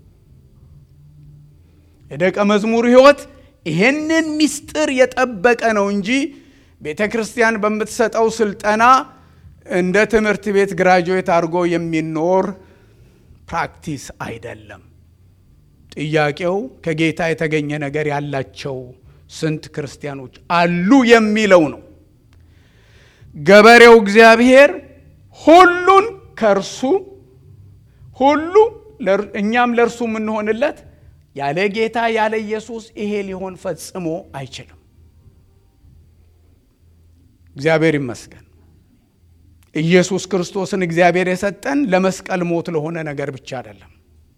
የደቀ መዝሙር ሕይወት ይሄንን ምስጢር የጠበቀ ነው እንጂ ቤተ ክርስቲያን በምትሰጠው ስልጠና እንደ ትምህርት ቤት ግራጁዌት አድርጎ የሚኖር ፕራክቲስ አይደለም። ጥያቄው ከጌታ የተገኘ ነገር ያላቸው ስንት ክርስቲያኖች አሉ የሚለው ነው። ገበሬው እግዚአብሔር ሁሉን ከእርሱ ሁሉ እኛም ለእርሱ የምንሆንለት ያለ ጌታ ያለ ኢየሱስ ይሄ ሊሆን ፈጽሞ አይችልም። እግዚአብሔር ይመስገን። ኢየሱስ ክርስቶስን እግዚአብሔር የሰጠን ለመስቀል ሞት ለሆነ ነገር ብቻ አይደለም።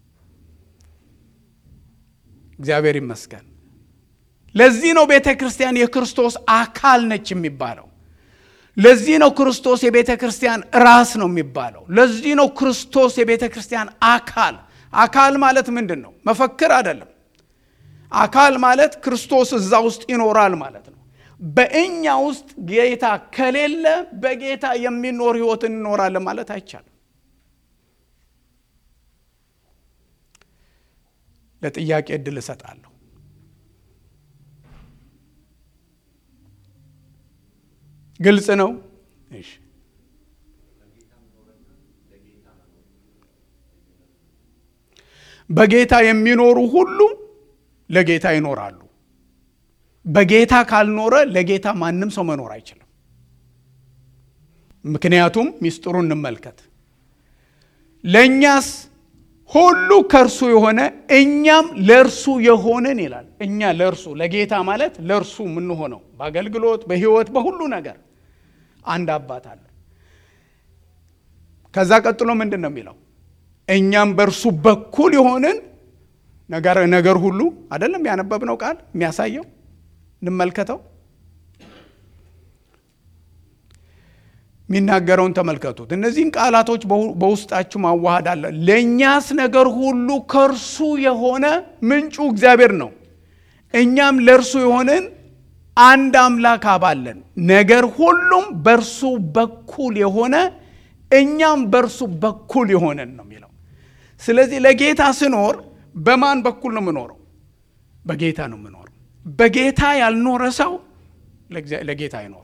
እግዚአብሔር ይመስገን። ለዚህ ነው ቤተ ክርስቲያን የክርስቶስ አካል ነች የሚባለው። ለዚህ ነው ክርስቶስ የቤተ ክርስቲያን ራስ ነው የሚባለው። ለዚህ ነው ክርስቶስ የቤተ ክርስቲያን አካል አካል ማለት ምንድን ነው? መፈክር አይደለም። አካል ማለት ክርስቶስ እዛ ውስጥ ይኖራል ማለት ነው። በእኛ ውስጥ ጌታ ከሌለ በጌታ የሚኖር ሕይወት እንኖራለን ማለት አይቻልም። ለጥያቄ እድል እሰጣለሁ። ግልጽ ነው። እሺ በጌታ የሚኖሩ ሁሉ ለጌታ ይኖራሉ። በጌታ ካልኖረ ለጌታ ማንም ሰው መኖር አይችልም። ምክንያቱም ሚስጥሩ እንመልከት። ለእኛስ ሁሉ ከእርሱ የሆነ እኛም ለእርሱ የሆንን ይላል። እኛ ለእርሱ ለጌታ ማለት ለእርሱ የምንሆነው በአገልግሎት፣ በሕይወት፣ በሁሉ ነገር አንድ አባት አለ። ከዛ ቀጥሎ ምንድን ነው የሚለው? እኛም በእርሱ በኩል የሆንን ነገር ነገር ሁሉ አይደለም ያነበብነው ቃል የሚያሳየው እንመልከተው። የሚናገረውን ተመልከቱት። እነዚህን ቃላቶች በውስጣችሁ ማዋሃድ አለ። ለእኛስ ነገር ሁሉ ከእርሱ የሆነ ምንጩ እግዚአብሔር ነው። እኛም ለእርሱ የሆንን አንድ አምላክ አባለን ነገር ሁሉም በእርሱ በኩል የሆነ እኛም በእርሱ በኩል የሆነን ነው የሚለው። ስለዚህ ለጌታ ስኖር በማን በኩል ነው የምኖረው? በጌታ ነው የምኖረው። በጌታ ያልኖረ ሰው ለጌታ አይኖርም።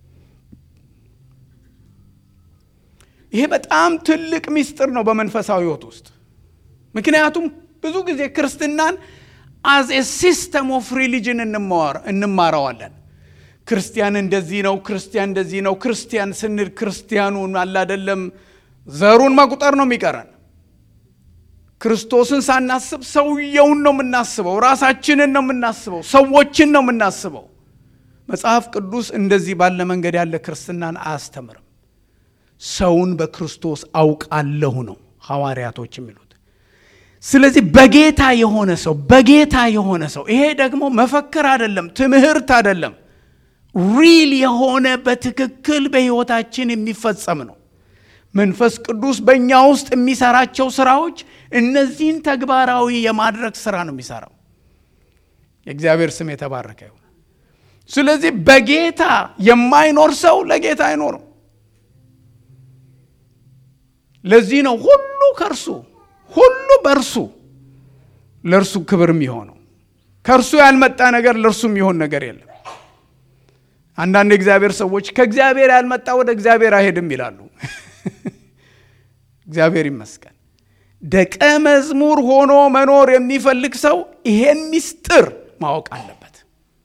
ይሄ በጣም ትልቅ ምስጢር ነው በመንፈሳዊ ሕይወት ውስጥ። ምክንያቱም ብዙ ጊዜ ክርስትናን አዝ ኤ ሲስተም ኦፍ ሪሊጅን እንማረዋለን። ክርስቲያን እንደዚህ ነው፣ ክርስቲያን እንደዚህ ነው። ክርስቲያን ስንል ክርስቲያኑን አላደለም ዘሩን መቁጠር ነው የሚቀረን። ክርስቶስን ሳናስብ ሰውየውን ነው የምናስበው፣ ራሳችንን ነው የምናስበው፣ ሰዎችን ነው የምናስበው። መጽሐፍ ቅዱስ እንደዚህ ባለ መንገድ ያለ ክርስትናን አያስተምርም። ሰውን በክርስቶስ አውቃለሁ ነው ሐዋርያቶች የሚሉት። ስለዚህ በጌታ የሆነ ሰው በጌታ የሆነ ሰው ይሄ ደግሞ መፈክር አይደለም፣ ትምህርት አይደለም፣ ሪል የሆነ በትክክል በሕይወታችን የሚፈጸም ነው። መንፈስ ቅዱስ በእኛ ውስጥ የሚሰራቸው ስራዎች እነዚህን ተግባራዊ የማድረግ ስራ ነው የሚሰራው። የእግዚአብሔር ስም የተባረከ ይሁን። ስለዚህ በጌታ የማይኖር ሰው ለጌታ አይኖርም። ለዚህ ነው ሁሉ ከእርሱ ሁሉ በእርሱ ለእርሱ ክብር የሚሆነው። ከእርሱ ያልመጣ ነገር ለእርሱ የሚሆን ነገር የለም። አንዳንድ የእግዚአብሔር ሰዎች ከእግዚአብሔር ያልመጣ ወደ እግዚአብሔር አይሄድም ይላሉ። እግዚአብሔር ይመስገን። ደቀ መዝሙር ሆኖ መኖር የሚፈልግ ሰው ይሄን ምስጢር ማወቅ አለበት።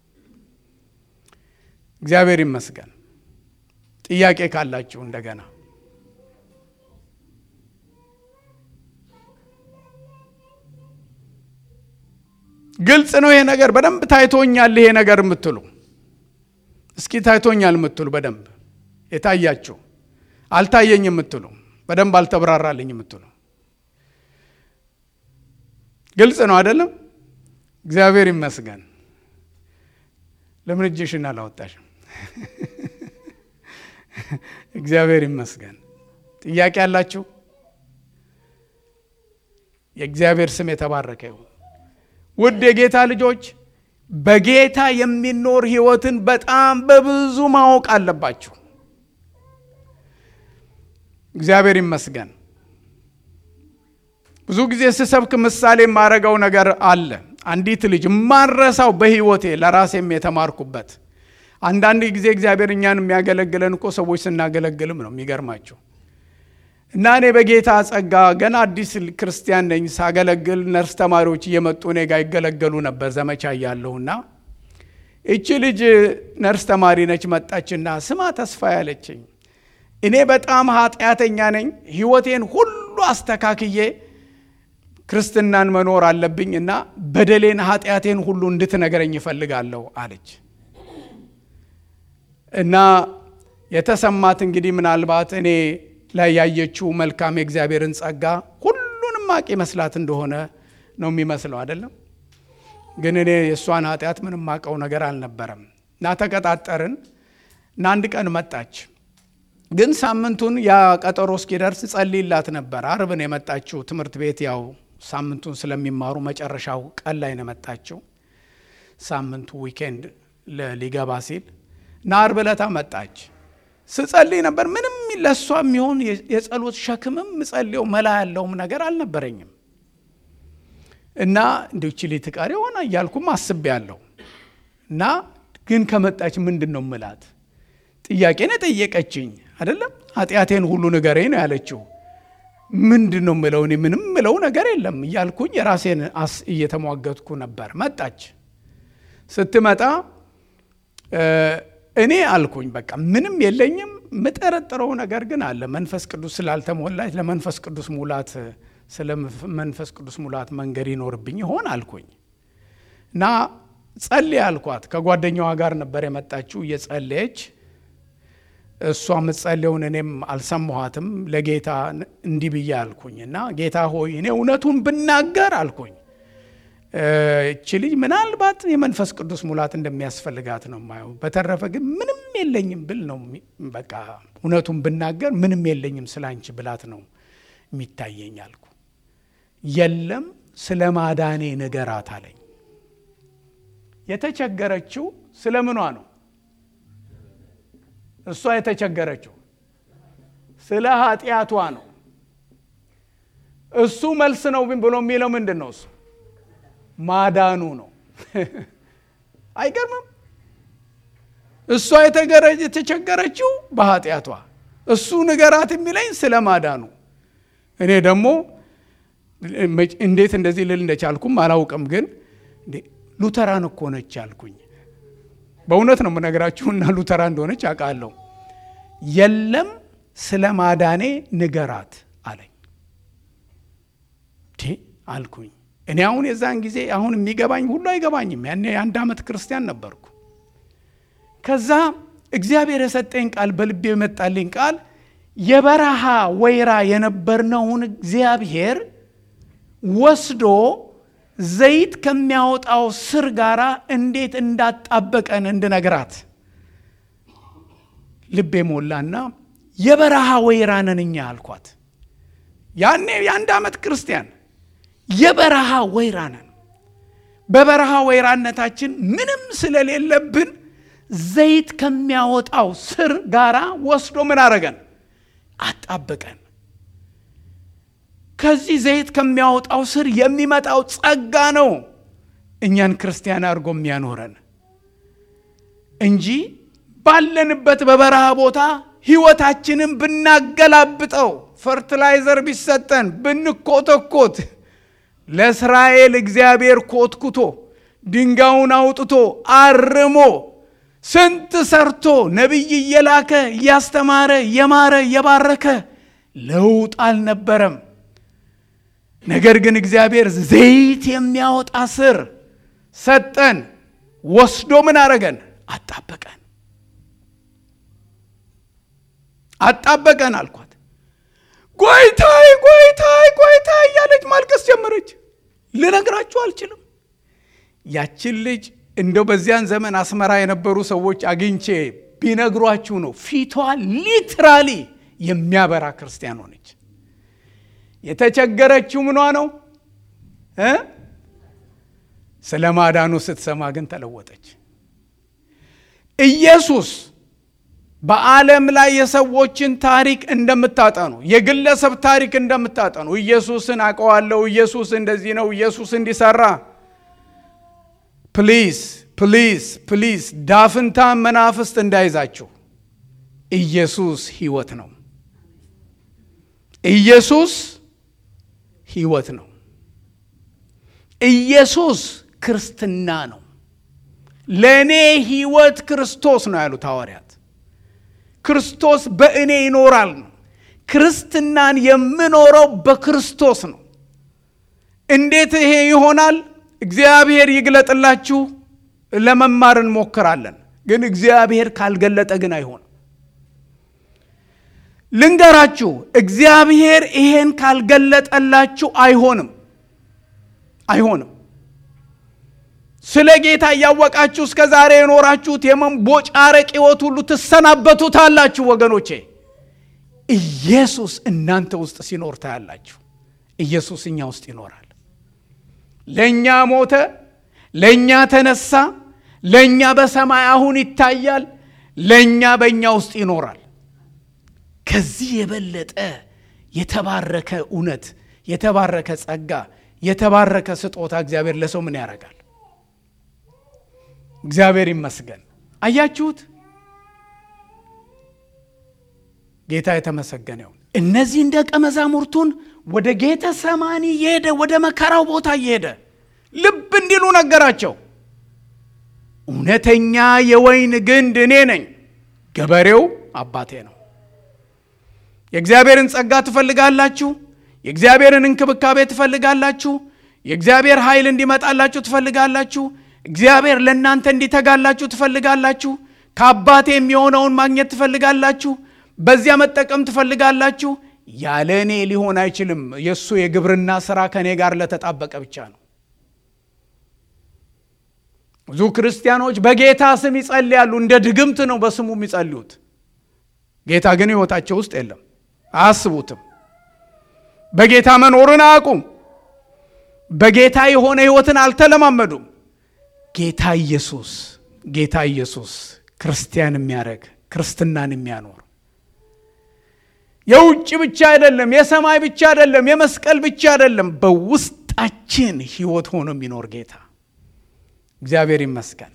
እግዚአብሔር ይመስገን። ጥያቄ ካላችሁ እንደገና ግልጽ ነው። ይሄ ነገር በደንብ ታይቶኛል። ይሄ ነገር የምትሉ እስኪ ታይቶኛል የምትሉ በደንብ የታያችሁ አልታየኝ የምትሉ በደንብ አልተብራራልኝ የምትሉ ግልጽ ነው አይደለም? እግዚአብሔር ይመስገን። ለምን እጅሽን አላወጣሽም? እግዚአብሔር ይመስገን። ጥያቄ ያላችሁ የእግዚአብሔር ስም የተባረከ ይሁን። ውድ የጌታ ልጆች በጌታ የሚኖር ሕይወትን በጣም በብዙ ማወቅ አለባችሁ። እግዚአብሔር ይመስገን። ብዙ ጊዜ ስሰብክ ምሳሌ የማረገው ነገር አለ። አንዲት ልጅ ማረሳው በሕይወቴ ለራሴም የተማርኩበት አንዳንድ ጊዜ እግዚአብሔር እኛን የሚያገለግለን እኮ ሰዎች ስናገለግልም ነው የሚገርማቸው። እና እኔ በጌታ ጸጋ ገና አዲስ ክርስቲያን ነኝ። ሳገለግል ነርስ ተማሪዎች እየመጡ እኔ ጋር ይገለገሉ ነበር ዘመቻ እያለሁና እቺ ልጅ ነርስ ተማሪ ነች። መጣችና ስማ ተስፋ ያለችኝ እኔ በጣም ኃጢአተኛ ነኝ፣ ሕይወቴን ሁሉ አስተካክዬ ክርስትናን መኖር አለብኝ እና በደሌን ኃጢአቴን ሁሉ እንድትነግረኝ ይፈልጋለሁ አለች እና የተሰማት እንግዲህ ምናልባት እኔ ላይ ያየችው መልካም የእግዚአብሔርን ጸጋ ሁሉንም አቅ መስላት እንደሆነ ነው የሚመስለው አይደለም። ግን እኔ የእሷን ኃጢአት ምንም ማቀው ነገር አልነበረም እና ተቀጣጠርን እና አንድ ቀን መጣች። ግን ሳምንቱን ያ ቀጠሮ እስኪደርስ ጸልይላት ነበር። አርብን የመጣችው ትምህርት ቤት ያው ሳምንቱን ስለሚማሩ መጨረሻው ቀን ላይ ነው የመጣችው። ሳምንቱ ዊኬንድ ሊገባ ሲል እና አርብ ዕለታ መጣች። ስጸልይ ነበር። ምንም ለእሷ የሚሆን የጸሎት ሸክምም ምጸልየው መላ ያለውም ነገር አልነበረኝም እና እንዲሁ ችሊ ትቀር የሆነ እያልኩም አስቤ ያለሁ እና ግን ከመጣች ምንድን ነው ምላት ጥያቄን የጠየቀችኝ አይደለም። ኃጢአቴን ሁሉ ንገረኝ ነው ያለችው። ምንድን ነው ምለው? እኔ ምንም ምለው ነገር የለም እያልኩኝ የራሴን አስ እየተሟገትኩ ነበር። መጣች። ስትመጣ እኔ አልኩኝ በቃ ምንም የለኝም። የምጠረጥረው ነገር ግን አለ። መንፈስ ቅዱስ ስላልተሞላች ለመንፈስ ቅዱስ ሙላት ስለ መንፈስ ቅዱስ ሙላት መንገድ ይኖርብኝ ይሆን አልኩኝ እና ጸልይ አልኳት። ከጓደኛዋ ጋር ነበር የመጣችው እየጸለየች እሷ የምትጸልየውን እኔም አልሰማኋትም። ለጌታ እንዲህ ብዬ አልኩኝ እና ጌታ ሆይ እኔ እውነቱን ብናገር አልኩኝ እቺ ልጅ ምናልባት የመንፈስ ቅዱስ ሙላት እንደሚያስፈልጋት ነው የማየው። በተረፈ ግን ምንም የለኝም ብል ነው በቃ እውነቱን ብናገር ምንም የለኝም ስለ አንቺ ብላት ነው የሚታየኝ አልኩ። የለም ስለ ማዳኔ ንገራት አለኝ። የተቸገረችው ስለ ምኗ ነው? እሷ የተቸገረችው ስለ ኃጢአቷ ነው። እሱ መልስ ነው ብሎ የሚለው ምንድን ነው? እሱ ማዳኑ ነው። አይገርምም? እሷ የተቸገረችው በኃጢአቷ፣ እሱ ንገራት የሚለኝ ስለ ማዳኑ። እኔ ደግሞ እንዴት እንደዚህ ልል እንደቻልኩም አላውቅም፣ ግን ሉተራን እኮ ነች አልኩኝ። በእውነት ነው የምነግራችሁና ሉተራ እንደሆነች አውቃለሁ። የለም ስለ ማዳኔ ንገራት አለኝ አልኩኝ። እኔ አሁን የዛን ጊዜ አሁን የሚገባኝ ሁሉ አይገባኝም። ያኔ የአንድ ዓመት ክርስቲያን ነበርኩ። ከዛ እግዚአብሔር የሰጠኝ ቃል በልቤ የመጣልኝ ቃል የበረሃ ወይራ የነበርነውን እግዚአብሔር ወስዶ ዘይት ከሚያወጣው ስር ጋር እንዴት እንዳጣበቀን እንድነግራት ልቤ ሞላና የበረሃ ወይራ ነን እኛ አልኳት። ያኔ የአንድ ዓመት ክርስቲያን የበረሃ ወይራ ነን። በበረሃ ወይራነታችን ምንም ስለሌለብን ዘይት ከሚያወጣው ስር ጋራ ወስዶ ምን አረገን? አጣበቀን። ከዚህ ዘይት ከሚያወጣው ስር የሚመጣው ጸጋ ነው እኛን ክርስቲያን አድርጎ የሚያኖረን እንጂ ባለንበት በበረሃ ቦታ ህይወታችንን ብናገላብጠው ፈርትላይዘር ቢሰጠን ብንኮተኮት ለእስራኤል እግዚአብሔር ኮትኩቶ ድንጋዩን አውጥቶ አርሞ ስንት ሰርቶ ነቢይ እየላከ እያስተማረ እየማረ እየባረከ ለውጥ አልነበረም። ነገር ግን እግዚአብሔር ዘይት የሚያወጣ ስር ሰጠን። ወስዶ ምን አረገን? አጣበቀን። አጣበቀን አልኳት። ጎይታይ ጎይታይ ጎይታይ እያለች ማልቀስ ጀመረች። ልነግራችሁ አልችልም። ያችን ልጅ እንደው በዚያን ዘመን አስመራ የነበሩ ሰዎች አግኝቼ ቢነግሯችሁ ነው ፊቷ ሊትራሊ የሚያበራ ክርስቲያን ሆነች። የተቸገረችው ምኗ ነው እ ስለ ማዳኑ ስትሰማ ግን ተለወጠች። ኢየሱስ በዓለም ላይ የሰዎችን ታሪክ እንደምታጠኑ የግለሰብ ታሪክ እንደምታጠኑ ኢየሱስን አውቀዋለሁ፣ ኢየሱስ እንደዚህ ነው፣ ኢየሱስ እንዲሰራ ፕሊዝ ፕሊዝ ፕሊዝ ዳፍንታ መናፍስት እንዳይዛችሁ። ኢየሱስ ሕይወት ነው። ኢየሱስ ሕይወት ነው። ኢየሱስ ክርስትና ነው። ለእኔ ሕይወት ክርስቶስ ነው ያሉት ሐዋርያት። ክርስቶስ በእኔ ይኖራል ነው። ክርስትናን የምኖረው በክርስቶስ ነው። እንዴት ይሄ ይሆናል? እግዚአብሔር ይግለጥላችሁ። ለመማር እንሞክራለን፣ ግን እግዚአብሔር ካልገለጠ ግን አይሆንም። ልንገራችሁ፣ እግዚአብሔር ይሄን ካልገለጠላችሁ አይሆንም፣ አይሆንም። ስለ ጌታ እያወቃችሁ እስከ ዛሬ የኖራችሁት የመንቦጫረቅ ሕይወት ሁሉ ትሰናበቱታላችሁ ወገኖቼ። ኢየሱስ እናንተ ውስጥ ሲኖር ታያላችሁ። ኢየሱስ እኛ ውስጥ ይኖራል። ለእኛ ሞተ፣ ለእኛ ተነሳ፣ ለእኛ በሰማይ አሁን ይታያል፣ ለእኛ በእኛ ውስጥ ይኖራል። ከዚህ የበለጠ የተባረከ እውነት፣ የተባረከ ጸጋ፣ የተባረከ ስጦታ እግዚአብሔር ለሰው ምን ያደርጋል? እግዚአብሔር ይመስገን። አያችሁት? ጌታ የተመሰገነ ይሁን። እነዚህን ደቀ መዛሙርቱን ወደ ጌተ ሰማኒ እየሄደ ወደ መከራው ቦታ እየሄደ ልብ እንዲሉ ነገራቸው። እውነተኛ የወይን ግንድ እኔ ነኝ፣ ገበሬው አባቴ ነው። የእግዚአብሔርን ጸጋ ትፈልጋላችሁ? የእግዚአብሔርን እንክብካቤ ትፈልጋላችሁ? የእግዚአብሔር ኃይል እንዲመጣላችሁ ትፈልጋላችሁ? እግዚአብሔር ለእናንተ እንዲተጋላችሁ ትፈልጋላችሁ? ከአባቴ የሚሆነውን ማግኘት ትፈልጋላችሁ? በዚያ መጠቀም ትፈልጋላችሁ? ያለ እኔ ሊሆን አይችልም። የእሱ የግብርና ስራ ከእኔ ጋር ለተጣበቀ ብቻ ነው። ብዙ ክርስቲያኖች በጌታ ስም ይጸልያሉ። እንደ ድግምት ነው በስሙ የሚጸልዩት። ጌታ ግን ሕይወታቸው ውስጥ የለም። አያስቡትም። በጌታ መኖርን አያውቁም። በጌታ የሆነ ሕይወትን አልተለማመዱም። ጌታ ኢየሱስ ጌታ ኢየሱስ ክርስቲያን የሚያደርግ ክርስትናን የሚያኖር የውጭ ብቻ አይደለም፣ የሰማይ ብቻ አይደለም፣ የመስቀል ብቻ አይደለም፣ በውስጣችን ሕይወት ሆኖ የሚኖር ጌታ እግዚአብሔር ይመስገን።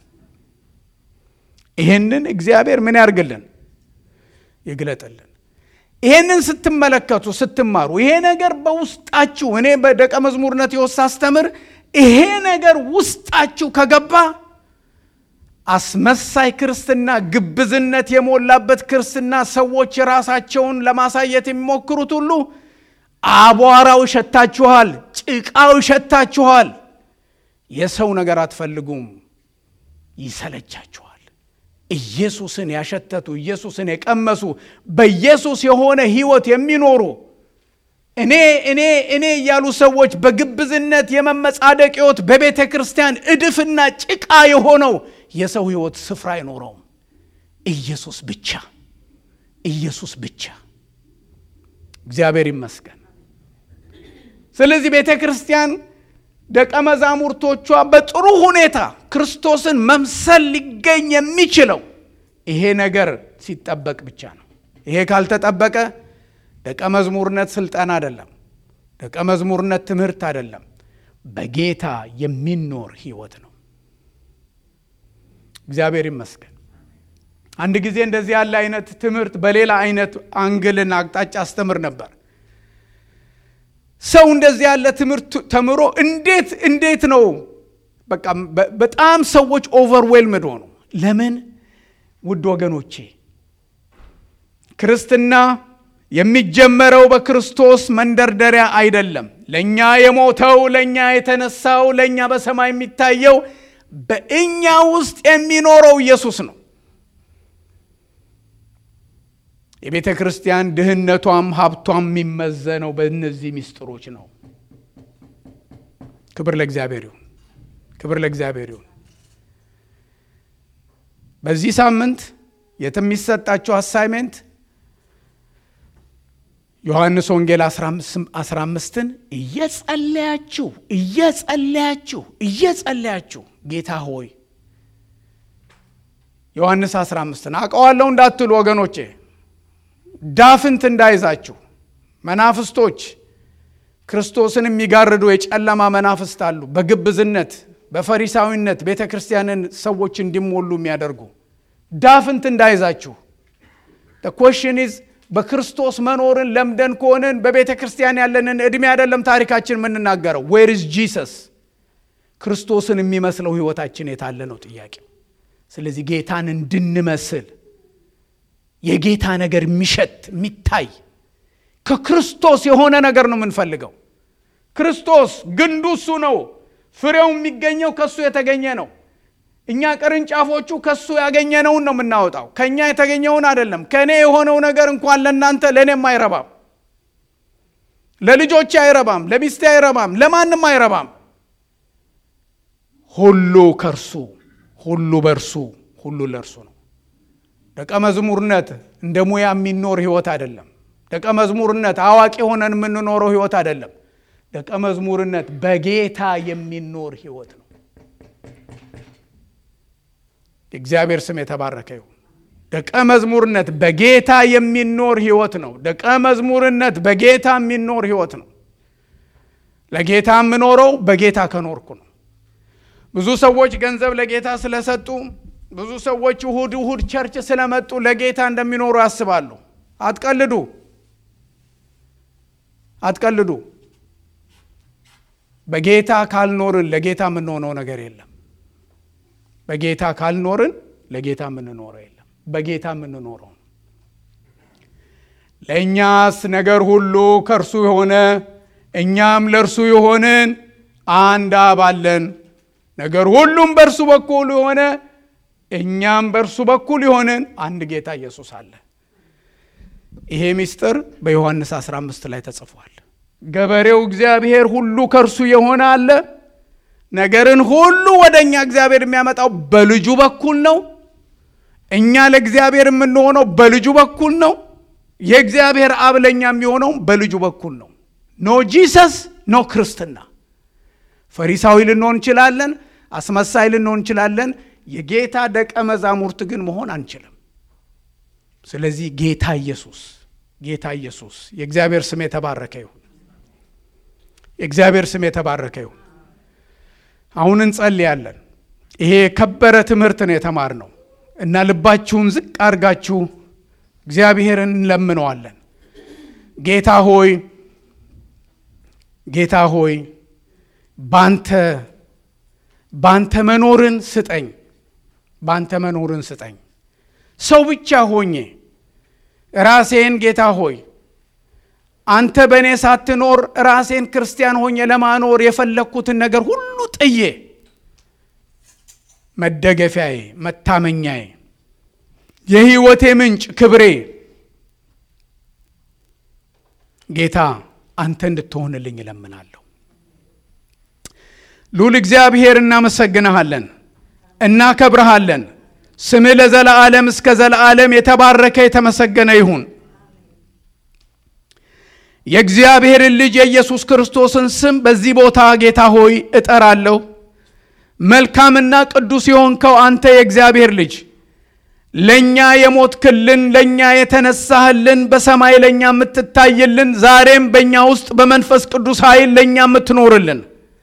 ይህንን እግዚአብሔር ምን ያርግልን? ይግለጥልን። ይሄንን ስትመለከቱ ስትማሩ፣ ይሄ ነገር በውስጣችሁ እኔ በደቀ መዝሙርነት የወሳ አስተምር ይሄ ነገር ውስጣችሁ ከገባ አስመሳይ ክርስትና፣ ግብዝነት የሞላበት ክርስትና ሰዎች ራሳቸውን ለማሳየት የሚሞክሩት ሁሉ አቧራው ይሸታችኋል፣ ጭቃው ይሸታችኋል። የሰው ነገር አትፈልጉም፣ ይሰለቻችኋል። ኢየሱስን ያሸተቱ ኢየሱስን የቀመሱ በኢየሱስ የሆነ ሕይወት የሚኖሩ እኔ እኔ እኔ እያሉ ሰዎች በግብዝነት የመመጻደቅ ሕይወት በቤተ ክርስቲያን እድፍና ጭቃ የሆነው የሰው ሕይወት ስፍራ አይኖረውም። ኢየሱስ ብቻ ኢየሱስ ብቻ። እግዚአብሔር ይመስገን። ስለዚህ ቤተ ክርስቲያን ደቀ መዛሙርቶቿ በጥሩ ሁኔታ ክርስቶስን መምሰል ሊገኝ የሚችለው ይሄ ነገር ሲጠበቅ ብቻ ነው። ይሄ ካልተጠበቀ ደቀ መዝሙርነት ስልጠና አይደለም። ደቀ መዝሙርነት ትምህርት አይደለም። በጌታ የሚኖር ህይወት ነው። እግዚአብሔር ይመስገን። አንድ ጊዜ እንደዚህ ያለ አይነት ትምህርት በሌላ አይነት አንግልና አቅጣጫ አስተምር ነበር። ሰው እንደዚህ ያለ ትምህርት ተምሮ እንዴት እንዴት ነው በቃ በጣም ሰዎች ኦቨርዌልምድ ሆኑ። ለምን? ውድ ወገኖቼ ክርስትና የሚጀመረው በክርስቶስ መንደርደሪያ አይደለም። ለእኛ የሞተው ለእኛ የተነሳው ለእኛ በሰማይ የሚታየው በእኛ ውስጥ የሚኖረው ኢየሱስ ነው። የቤተ ክርስቲያን ድህነቷም ሀብቷም የሚመዘነው በእነዚህ ምስጢሮች ነው። ክብር ለእግዚአብሔር ይሁን። ክብር ለእግዚአብሔር ይሁን። በዚህ ሳምንት የሚሰጣቸው አሳይሜንት ዮሐንስ ወንጌል 15ን እየጸለያችሁ እየጸለያችሁ እየጸለያችሁ ጌታ ሆይ ዮሐንስ 15ን አውቀዋለሁ እንዳትሉ ወገኖቼ ዳፍንት እንዳይዛችሁ መናፍስቶች ክርስቶስን የሚጋርዱ የጨለማ መናፍስት አሉ። በግብዝነት በፈሪሳዊነት ቤተ ክርስቲያንን ሰዎች እንዲሞሉ የሚያደርጉ ዳፍንት እንዳይዛችሁ ኮሽን ኢዝ በክርስቶስ መኖርን ለምደን ከሆንን በቤተ ክርስቲያን ያለንን ዕድሜ አይደለም ታሪካችን የምንናገረው። ዌር ኢዝ ጂሰስ? ክርስቶስን የሚመስለው ህይወታችን የታለ ነው ጥያቄው። ስለዚህ ጌታን እንድንመስል የጌታ ነገር የሚሸት የሚታይ ከክርስቶስ የሆነ ነገር ነው የምንፈልገው። ክርስቶስ ግንዱ እሱ ነው። ፍሬው የሚገኘው ከእሱ የተገኘ ነው። እኛ ቅርንጫፎቹ ከእሱ ያገኘነውን ነው የምናወጣው፣ ከእኛ የተገኘውን አይደለም። ከእኔ የሆነው ነገር እንኳን ለእናንተ ለእኔም አይረባም፣ ለልጆቼ አይረባም፣ ለሚስቴ አይረባም፣ ለማንም አይረባም። ሁሉ ከእርሱ ሁሉ በእርሱ ሁሉ ለእርሱ ነው። ደቀ መዝሙርነት እንደ ሙያ የሚኖር ህይወት አይደለም። ደቀ መዝሙርነት አዋቂ ሆነን የምንኖረው ህይወት አይደለም። ደቀ መዝሙርነት በጌታ የሚኖር ህይወት ነው። የእግዚአብሔር ስም የተባረከ ይሁን። ደቀ መዝሙርነት በጌታ የሚኖር ህይወት ነው። ደቀ መዝሙርነት በጌታ የሚኖር ህይወት ነው። ለጌታ የምኖረው በጌታ ከኖርኩ ነው። ብዙ ሰዎች ገንዘብ ለጌታ ስለሰጡ ብዙ ሰዎች እሁድ እሁድ ቸርች ስለመጡ ለጌታ እንደሚኖሩ ያስባሉ። አትቀልዱ፣ አትቀልዱ። በጌታ ካልኖርን ለጌታ የምንሆነው ነገር የለም። በጌታ ካልኖርን ለጌታ የምንኖረው የለም። በጌታ የምንኖረው ለእኛስ ነገር ሁሉ ከእርሱ የሆነ እኛም ለእርሱ የሆንን አንድ አብ አለን። ነገር ሁሉም በእርሱ በኩል የሆነ እኛም በእርሱ በኩል የሆንን አንድ ጌታ ኢየሱስ አለ። ይሄ ምስጢር በዮሐንስ 15 ላይ ተጽፏል። ገበሬው እግዚአብሔር ሁሉ ከእርሱ የሆነ አለ። ነገርን ሁሉ ወደ እኛ እግዚአብሔር የሚያመጣው በልጁ በኩል ነው። እኛ ለእግዚአብሔር የምንሆነው በልጁ በኩል ነው። የእግዚአብሔር አብ ለእኛ የሚሆነው በልጁ በኩል ነው። ኖ ጂሰስ ኖ ክርስትና። ፈሪሳዊ ልንሆን እንችላለን፣ አስመሳይ ልንሆን እንችላለን። የጌታ ደቀ መዛሙርት ግን መሆን አንችልም። ስለዚህ ጌታ ኢየሱስ ጌታ ኢየሱስ የእግዚአብሔር ስም የተባረከ ይሁን። የእግዚአብሔር ስም የተባረከ ይሁን። አሁን እንጸልያለን። ይሄ የከበረ ትምህርት ነው የተማርነው እና ልባችሁን ዝቅ አድርጋችሁ እግዚአብሔርን እንለምነዋለን። ጌታ ሆይ ጌታ ሆይ ባንተ ባንተ መኖርን ስጠኝ፣ ባንተ መኖርን ስጠኝ። ሰው ብቻ ሆኜ ራሴን ጌታ ሆይ አንተ በእኔ ሳትኖር ራሴን ክርስቲያን ሆኜ ለማኖር የፈለግኩትን ነገር ሁሉ ጥዬ መደገፊያዬ፣ መታመኛዬ፣ የህይወቴ ምንጭ፣ ክብሬ ጌታ አንተ እንድትሆንልኝ እለምናለሁ። ሉል እግዚአብሔር እናመሰግንሃለን፣ እናከብረሃለን። ስምህ ለዘለዓለም እስከ ዘለዓለም የተባረከ የተመሰገነ ይሁን። የእግዚአብሔርን ልጅ የኢየሱስ ክርስቶስን ስም በዚህ ቦታ ጌታ ሆይ እጠራለሁ። መልካምና ቅዱስ የሆንከው አንተ የእግዚአብሔር ልጅ ለእኛ የሞትክልን ለእኛ የተነሳህልን በሰማይ ለእኛ የምትታይልን ዛሬም በእኛ ውስጥ በመንፈስ ቅዱስ ኃይል ለእኛ የምትኖርልን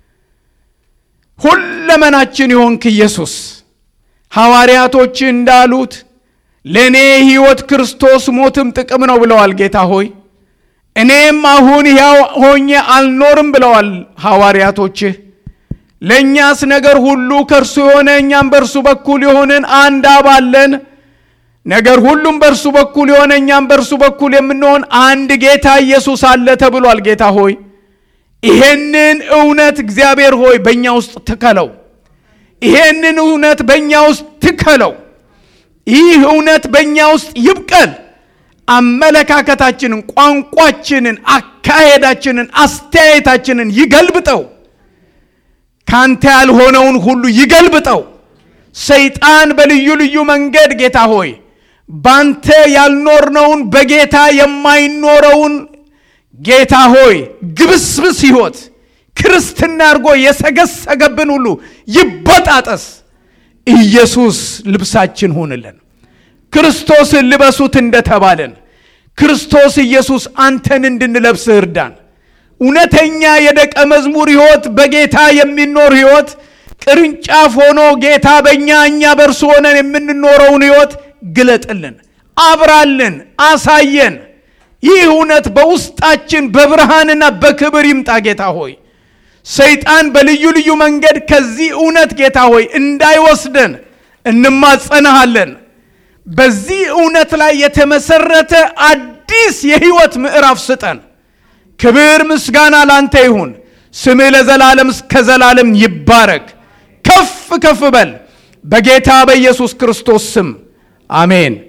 ሁለመናችን የሆንክ ኢየሱስ ሐዋርያቶች እንዳሉት ለእኔ ሕይወት ክርስቶስ ሞትም ጥቅም ነው ብለዋል። ጌታ ሆይ እኔም አሁን ሕያው ሆኜ አልኖርም ብለዋል ሐዋርያቶችህ። ለእኛስ ነገር ሁሉ ከእርሱ የሆነ እኛም በእርሱ በኩል የሆንን አንድ አብ አለን። ነገር ሁሉም በእርሱ በኩል የሆነ እኛም በእርሱ በኩል የምንሆን አንድ ጌታ ኢየሱስ አለ ተብሏል። ጌታ ሆይ ይሄንን እውነት እግዚአብሔር ሆይ በእኛ ውስጥ ትከለው። ይሄንን እውነት በእኛ ውስጥ ትከለው። ይህ እውነት በእኛ ውስጥ ይብቀል። አመለካከታችንን፣ ቋንቋችንን፣ አካሄዳችንን፣ አስተያየታችንን ይገልብጠው። ካንተ ያልሆነውን ሁሉ ይገልብጠው። ሰይጣን በልዩ ልዩ መንገድ ጌታ ሆይ ባንተ ያልኖርነውን በጌታ የማይኖረውን ጌታ ሆይ ግብስብስ ሕይወት ክርስትና አድርጎ የሰገሰገብን ሁሉ ይበጣጠስ። ኢየሱስ ልብሳችን ሁንልን። ክርስቶስን ልበሱት እንደተባለን ክርስቶስ ኢየሱስ አንተን እንድንለብስህ እርዳን። እውነተኛ የደቀ መዝሙር ሕይወት በጌታ የሚኖር ሕይወት ቅርንጫፍ ሆኖ ጌታ በእኛ እኛ በእርሱ ሆነን የምንኖረውን ሕይወት ግለጥልን፣ አብራልን፣ አሳየን። ይህ እውነት በውስጣችን በብርሃንና በክብር ይምጣ። ጌታ ሆይ ሰይጣን በልዩ ልዩ መንገድ ከዚህ እውነት ጌታ ሆይ እንዳይወስደን እንማጸናሃለን። በዚህ እውነት ላይ የተመሰረተ አዲስ የሕይወት ምዕራፍ ስጠን። ክብር ምስጋና ላንተ ይሁን። ስምህ ለዘላለም እስከ ዘላለም ይባረክ። ከፍ ከፍ በል በጌታ በኢየሱስ ክርስቶስ ስም አሜን።